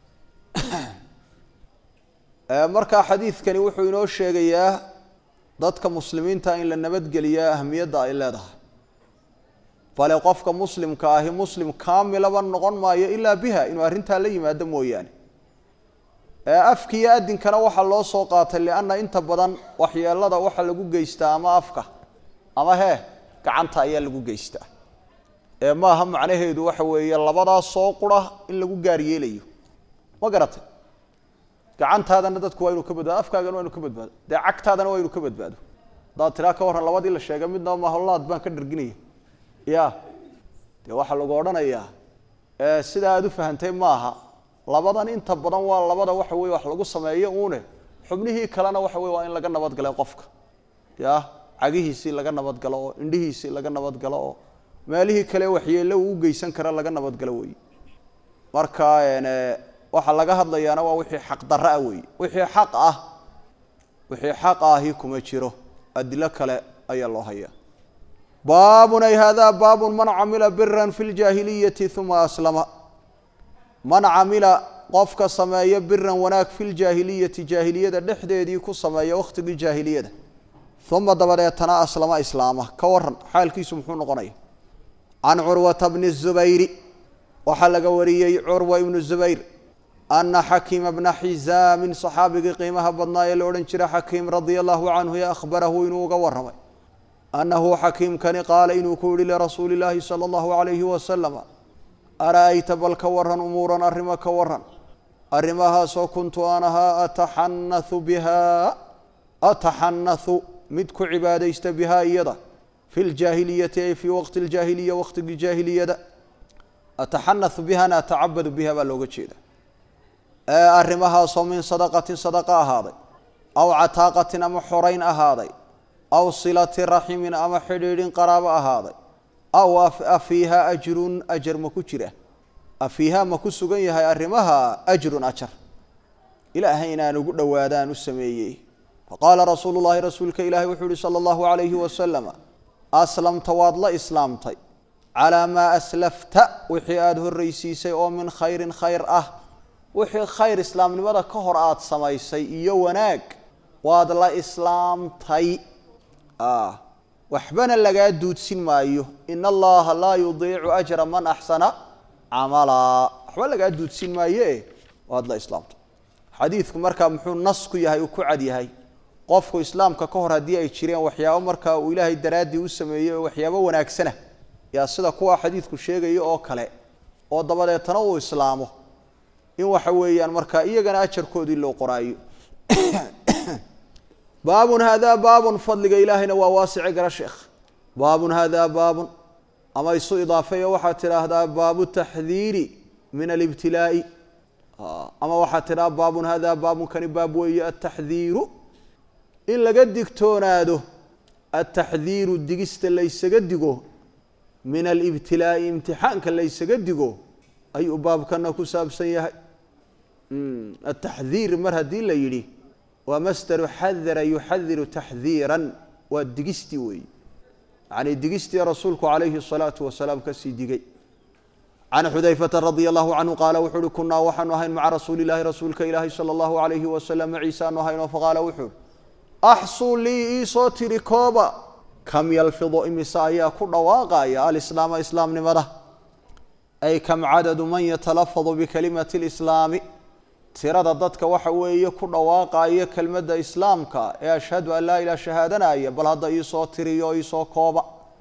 markaa xadiidkani wuxuu inoo sheegayaa dadka muslimiinta in la nabadgeliyaa ahamiyadda ay leedahay bale qofka muslimka ahi muslim kaamilaba noqon maayo ilaa biha inuu arrintaa la yimaado mooyaane afki iyo adinkana waxaa loo soo qaatay lianna inta badan waxyeelada waxa lagu geystaa ama afka ama hee gacanta ayaa lagu geystaa ee maaha macnaheedu waxa weeye labadaas soo qura in lagu gaar yeelayo ma garatay gacantaadana dadku waa inuu ka badbaado afkaagana waa inu ka badbaado dee cagtaadana waa inuu ka badbaado haddaad tiraa ka warran labadii la sheegay midnaba maholaad baan ka dharginaya ya dee waxaa lagu odhanayaa sida aada u fahantay maaha labadan inta badan waa labada waxa weye wax lagu sameeyo uune xubnihii kalena waxa weye waa in laga nabadgalay qofka ya cagihiisii laga nabadgalo oo indhihiisii laga nabadgalo oo meelihii kale waxyeello uu u geysan kara laga nabadgalo wey marka waxaa laga hadlayaana waa wixii xaq darra ah wey wixii xaq ah wixii xaq ahi kuma jiro adilo kale ayaa loo hayaa baabun ay hada baabun man camila biran fi ljaahiliyati uma aslama man camila qofka sameeya biran wanaag fi ljaahiliyati jaahiliyada dhexdeedii ku sameeya wakhtigii jaahiliyada uma dabadeetana aslama islaama ka waran xaalkiisu muxuu noqonaya can curwata bni zubayri waxaa laga wariyey curwa ibnu zubayr ana xakiima bna xisaamin saxaabigii qiimaha badnaa ee la odhan jira xakiim radia allahu canhu ee akhbarahu inuu uga waramay annahu xakiimkani qaala inuu ku yihi lirasuuli illaahi sala allahu calayhi wasalama ara-ayta bal ka waran umuuran arrimo ka waran arrimahaasoo kuntu aan ahaa ataxanathu bihaa ataxanathu mid ku cibaadaysta bihaa iyada fi ljaahiliyati ay fii waqti ljaahiliya waqtigii jaahiliyada ataxanathu bihana atacabadu biha baa looga jeeda arrimahaasoo min sadaqatin sadaqa ahaaday aw cataaqatin ama xorayn ahaaday aw silati raximin ama xidhiidhin qaraabo ahaaday aw afiiha ajrun ajar ma ku jira afiiha ma ku sugan yahay arrimaha ajrun ajar ilaahay inaan ugu dhowaadaan u sameeyey faqaala rasuulu llahi rasuulka ilaahi wuxuu yihi sala allahu calayhi wasalama aslamta waad la islaamtay calaa maa aslafta wixii aada horraysiisay oo min khayrin khayr ah wixii khayr islaamnimada ka hor aada samaysay iyo wanaag waad la islaamtay waxbana lagaa duudsin maayo ina allaha laa yudiicu ajra man axsana camalaa waxba lagaa duudsin maaye waad la islaamtay xadiidku markaa muxuu nas ku yahay uu ku cad yahay qofku islaamka ka hor haddii ay jireen waxyaabo markaa uu ilaahay daraaddii u sameeyey oo waxyaabo wanaagsana yaa sida kuwa xadiidku sheegaya oo kale oo dabadeetana uu islaamo in waxa weeyaan markaa iyagana ajarkoodii loo qoraayo baabun hada baabun fadliga ilaahayna waa waasice gara sheekh baabun hada baabun ama isu idaafeeyo waxaad tidhaahdaa baabu taxdiiri min alibtilaa'i ama waxaad tidhaha baabun hada baabunkani baab weeye ataxdiiru in laga digtoonaado ataxdiiru digista laysaga digo min alibtilaa'i imtixaanka laysaga digo ayuu baabkana ku saabsan yahay ataxdiir mar haddii la yidhi waa masdaru xadara yuxadiru taxdiiran waa digistii weeye yacni digistii rasuulku calayhi الsalaatu wasalaam kasii digay can xudayfata radia allahu canhu qaala wuxuu uhi kunaa waxaanu ahayn maca rasuuli illahi rasuulka ilaahi sala allahu alayhi wasalam maciisaanu ahaynoo faqaala wuxuu uhi axsuu lii iisoo tiri kooba kam yalfidu imise ayaa ku dhawaaqaya alislaama islaamnimada ay kam cadadu man yatalafadu bikalimati lislaami tirada dadka waxa weeye ku dhawaaqaya kelmadda islaamka ee ashhadu an laa ilaha shahaadanaya bal hadda iisoo tiriyo iisoo kooba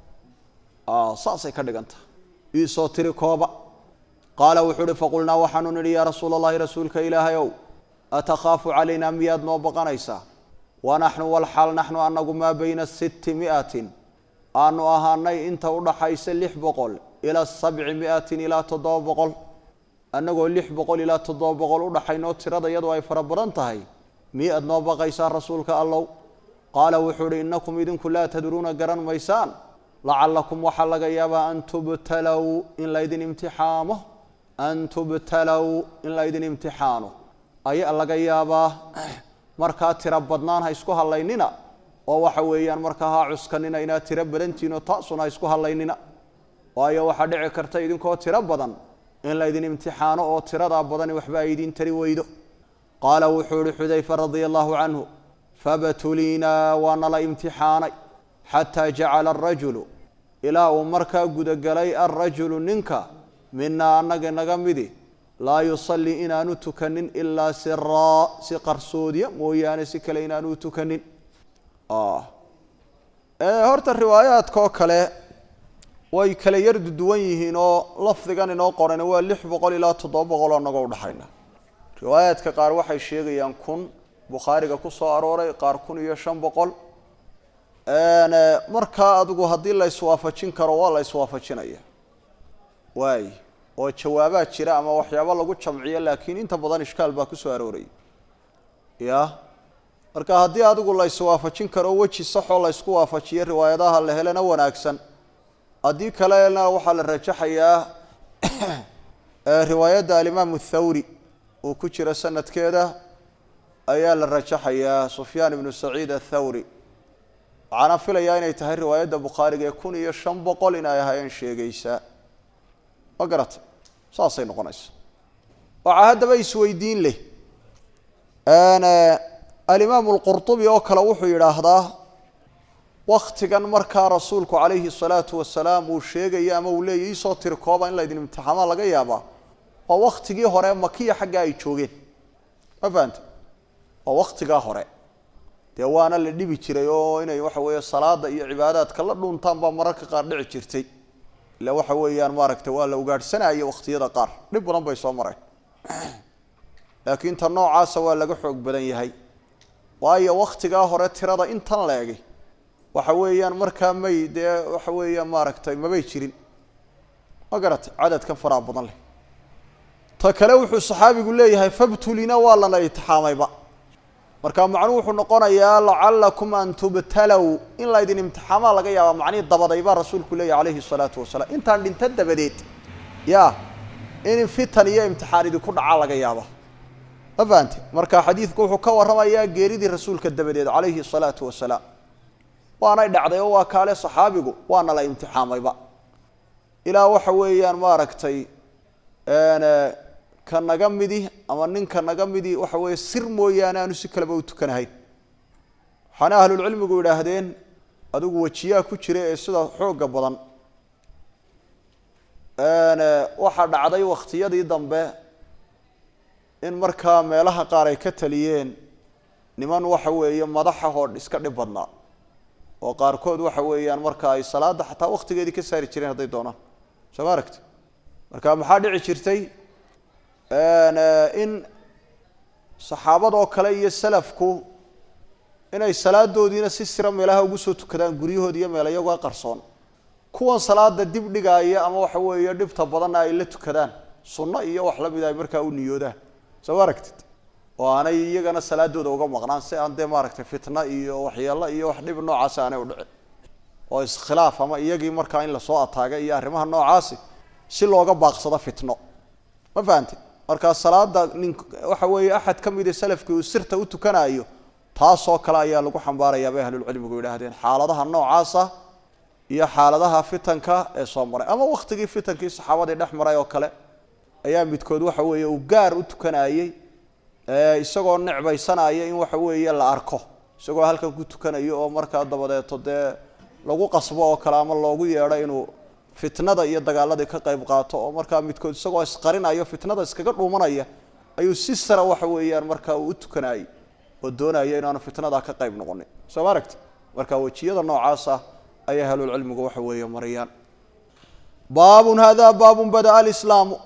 saasay ka dhiganta iisoo tiri kooba qaala wuxuu uhi faqulnaa waxaanu nidhi yaa rasuula allahi rasuulka ilaahay ow atakhaafu calaynaa miyaad noo baqanaysaa wa naxnu walxaal naxnu anagu maa bayna sitti miatin aanu ahaanay inta udhaxaysa lix boqol ilaa sabci miatin ilaa toddoba boqol annagoo lix boqol ilaa toddoba boqol udhaxaynoo tirada iyadu ay fara badan tahay miyaad noo baqaysaa rasuulka allow qaala wuxuu uhi innakum idinku laa tadruuna garan maysaan lacallakum waxaa laga yaabaa an tubtalow in laydin imtixaamo an tubtalow in laydin imtixaano ayaa laga yaabaa markaa tiro badnaan ha isku hallaynina oo waxa weeyaan markaa ha cuskanina inaad tiro badantihinoo taasuna ha isku hallaynina waayo waxaa dhici karta idinkoo tiro badan in laydin imtixaano oo tiradaa badani waxba ay idin tari weydo qaala wuxuu ihi xudayfa radia allahu canhu fabtuliinaa waa nala imtixaanay xataa jacala arajulu ilaa uu markaa gudagelay alrajulu ninka minaa annaga naga midi laa yusallii inaanu tukanin ilaa siraa si qarsoodiya mooyaane si kale inaanu tukanin horta riwaayaadkaoo kale way kala yar duwan yihiin oo lafdigan inoo qoran waa lix boqol ilaa toddoba boqol oo nagoo udhaxayna riwaayaadka qaar waxay sheegayaan kun bukhaariga ku soo arooray qaar kun iyo shan boqol markaa adigu haddii la iswaafajin karo waa la iswaafajinaya waay oo jawaabaa jira ama waxyaabo lagu jamciyo laakiin inta badan ishkaal baa kusoo aroorayay ya marka haddii adigu la iswaafajin karo weji saxoo la ysku waafajiyo riwaayadaha la helana wanaagsan haddii kalena waxaa la rajaxayaa riwaayadda alimaamu thawri uu ku jiro sanadkeeda ayaa la rajaxayaa sufyaan ibnu saciid athawri waxaana filayaa inay tahay riwaayadda bukhaariga ee kun iyo shan boqol in ay ahaayeen sheegaysaa ma garata saasay noqonaysa waxaa haddaba isweydiin leh alimaamu alqurtubi oo kale wuxuu yidhaahdaa waktigan markaa rasuulku calayhi salaatu wasalaam uu sheegayo ama uu leeyahy iisoo tiri kooba in laydin imtixaamaa laga yaabaa waa waktigii hore makiya xagga ay joogeen ma fahanta waa waktigaa hore dee waana la dhibi jiray oo inay waxa weeye salaada iyo cibaadaadka la dhuntaan baa mararka qaar dhici jirtay ila waxa weeyaan maaragtay waa la ugaadhsanaya wakhtiyada qaar dhib badan bay soo mareen laakiin ta noocaasa waa laga xoog badan yahay waayo waktigaa hore tirada intan la egay waxa weeyaan markaa may dee waxa weeyaan maaragtay mabay jirin ma garatay cadadkan faraha badan leh ta kale wuxuu saxaabigu leeyahay fabtulina waa lana itixaamayba marka macnuhu wuxuu noqonayaa lacalakum an tubtalow in laydin imtixaamaa laga yaaba macnihii dabaday baa rasuulku leeyahy calayhi salaatu wasalaam intaan dhinta dabadeed ya in fitan iyo imtixaan idinku dhacaa laga yaaba ma fahante marka xadiidku wuxuu ka warramayaa geeridii rasuulka dabadeed calayhi salaatu wasalaam waanay dhacday oo waa kaale saxaabigu waana la imtixaamayba ilaa waxa weeyaan maaragtay ka naga midi ama ninka naga midi waxa weeye sir mooyaane aanu si kaleba u tukanahayn waxaana ahlulcilmigu yidhaahdeen adigu wejiyaa ku jira ee sida xoogga badan waxaa dhacday wakhtiyadii dambe in markaa meelaha qaar ay ka taliyeen niman waxa weeye madaxahoo iska dhib badnaa oo qaarkood waxa weeyaan marka ay salaada xataa waktigeedii ka saari jireen hadday doonaan soo ma aragti marka maxaa dhici jirtay in saxaabadoo kale iyo salafku inay salaadoodiina si sira meelaha ugu soo tukadaan guryahood iyo meel iyagoo qarsoon kuwan salaada dib dhigaaya ama waxa weeye dhibta badanna ay la tukadaan sunno iyo wax lamida ay markaa u niyoodaan soo ma aragtid oo aanay iyagana salaadooda uga maqnaan si aan dee maaragtay fitna iyo waxyeelo iyo wax dhib noocaasi aanay u dhicin oo iskhilaaf ama iyagii markaa in lasoo ataaga iyo arrimaha noocaasi si looga baaqsado fitno ma fahante markaa salaada nin waxa weeye axad ka mida salafkii uu sirta u tukanayo taasoo kale ayaa lagu xambaarayaa bay ahlulcilmigu yidhaahdeen xaaladaha noocaasa iyo xaaladaha fitanka ee soo maray ama waktigii fitankii saxaabadii dhex maray oo kale ayaa midkood waxa weeye uu gaar u tukanayey isagoo necbaysanaya in waxa weeye la arko isagoo halkan ku tukanayo oo markaa dabadeeto dee lagu qasbo oo kale ama loogu yeedho inuu fitnada iyo dagaaladii ka qayb qaato oo markaa midkood isagoo isqarinayo fitnada iskaga dhuumanaya ayuu si sara waxa weeyaan markaa uu u tukanayay oo doonaya inaanu fitnada ka qayb noqonin soo ma aragti marka wejiyada noocaasa ayay ahlulcilmigu waxa weeye marayaan baabun hada baabun bada-a alislaamu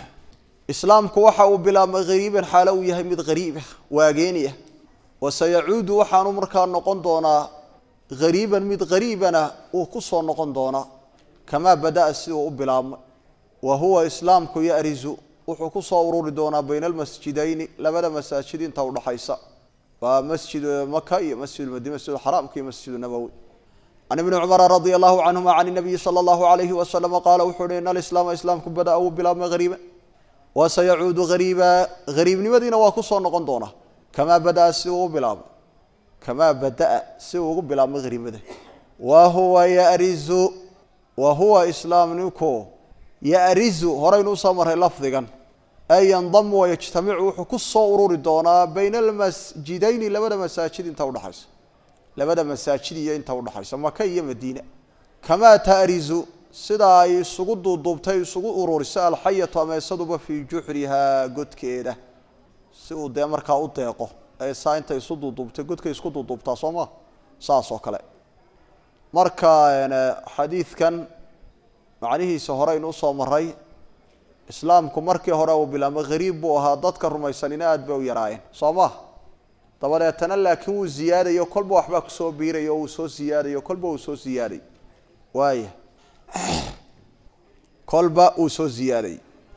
islaamku waxa uu bilaabmay hariiban xaalo uu yahay mid hariibah waageeniah wasayacuudu waxaanu markaa noqon doonaa hariiban mid hariibana uu ku soo noqon doonaa kamaa bada-a si uu u bilaabmay wa huwa islaamku yarizu wuxuu ku soo ururi doonaa bayna almasjidayni labada masaajid inta udhaxaysa waa masjid maka iyo masjid madiina masjid xaraamka iyo masjid nabowi can ibni cumara radia allahu canhuma can nabiyi sala allahu alayhi wasalama qaala wuxuu uhi in alislaama islaamku bada-a uu bilaabmay hariiban wasayacuudu hariiba hariibnimadiina waa ku soo noqon doonaa kamaa bada-a si uu u bilaabmay kamaa bada-a si uu ugu bilaabmay hariibada wa huwa yarizu wa huwa islaamninku yarizu horaynu usoo marray lafdigan ay yandamu wayajtamicu wuxuu ku soo ururi doonaa bayna almasjidayni labada masaajid inta udhaxaysa labada masaajid iyo inta udhaxaysa maka iyo madiina kamaa taarizu sidaa ay isugu duuduubtay isugu ururiso alxayatu ameesaduba fii juxrihaa godkeeda si uu dee markaa u deeqo ee saa intay isu duuduubtay godkay isku duuduubtaa soo maa saas oo kale marka xadiidkan macnihiisa horeynu usoo maray islaamku markii hore uu bilaabmay hariib buu ahaa dadka rumaysanina aad bay u yaraayeen soo maha dabadeetana laakiin wuu ziyaadayo kolba waxbaa kusoo biirayo wuu soo siyaadayo kolba uu soo siyaaday waaya kolba uu soo ziyaaday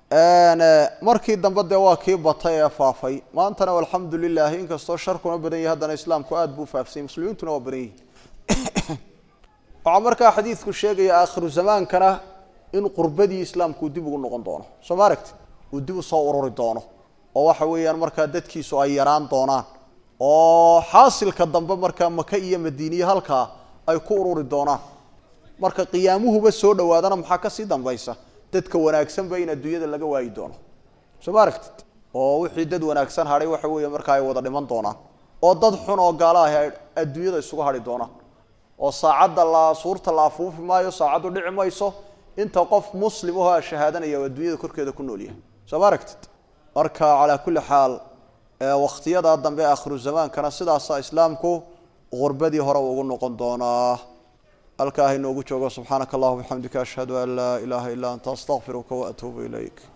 markii dambe dee waa kii batay ee faafay maantana alxamdu lilahi inkastoo sharkuna badan yahay haddana islaamku aada buu faafsanyay muslimiintuna waa badan yihi waxaa markaa xadiidku sheegaya aakhiru zamaankana in qurbadii islaamku dib ugu noqon doono soo ma aragti uu dib usoo ururi doono oo waxa weeyaan markaa dadkiisu ay yaraan doonaan oo xaasilka dambe markaa maka iyo madiiniye halkaa ay ku ururi doonaan marka qiyaamuhuba soo dhawaadana maxaa kasii dambaysa dadka wanaagsanba in adduunyada laga waayi doono soo ma aragtid oo wixii dad wanaagsan hadhay waxa weeye markaa ay wada dhiman doonaan oo dad xun oo gaala ahi ay adduunyada isugu hadhi doonaan oo saacadda la suurta la afuufi maayo saacaddu dhici mayso inta qof muslim ahoo shahaadanaya oo adduunyada korkeeda ku nool yahay soo ma aragtid marka calaa kulli xaal wakhtiyada dambe aakhiru zamaankana sidaasa islaamku qurbadii hore ugu noqon doonaa halkaa ha inoogu joogo subxaanaka allahuma bixamdika ashhadu an laa ilaaha illa anta astaqfiruka waatuubu ilayk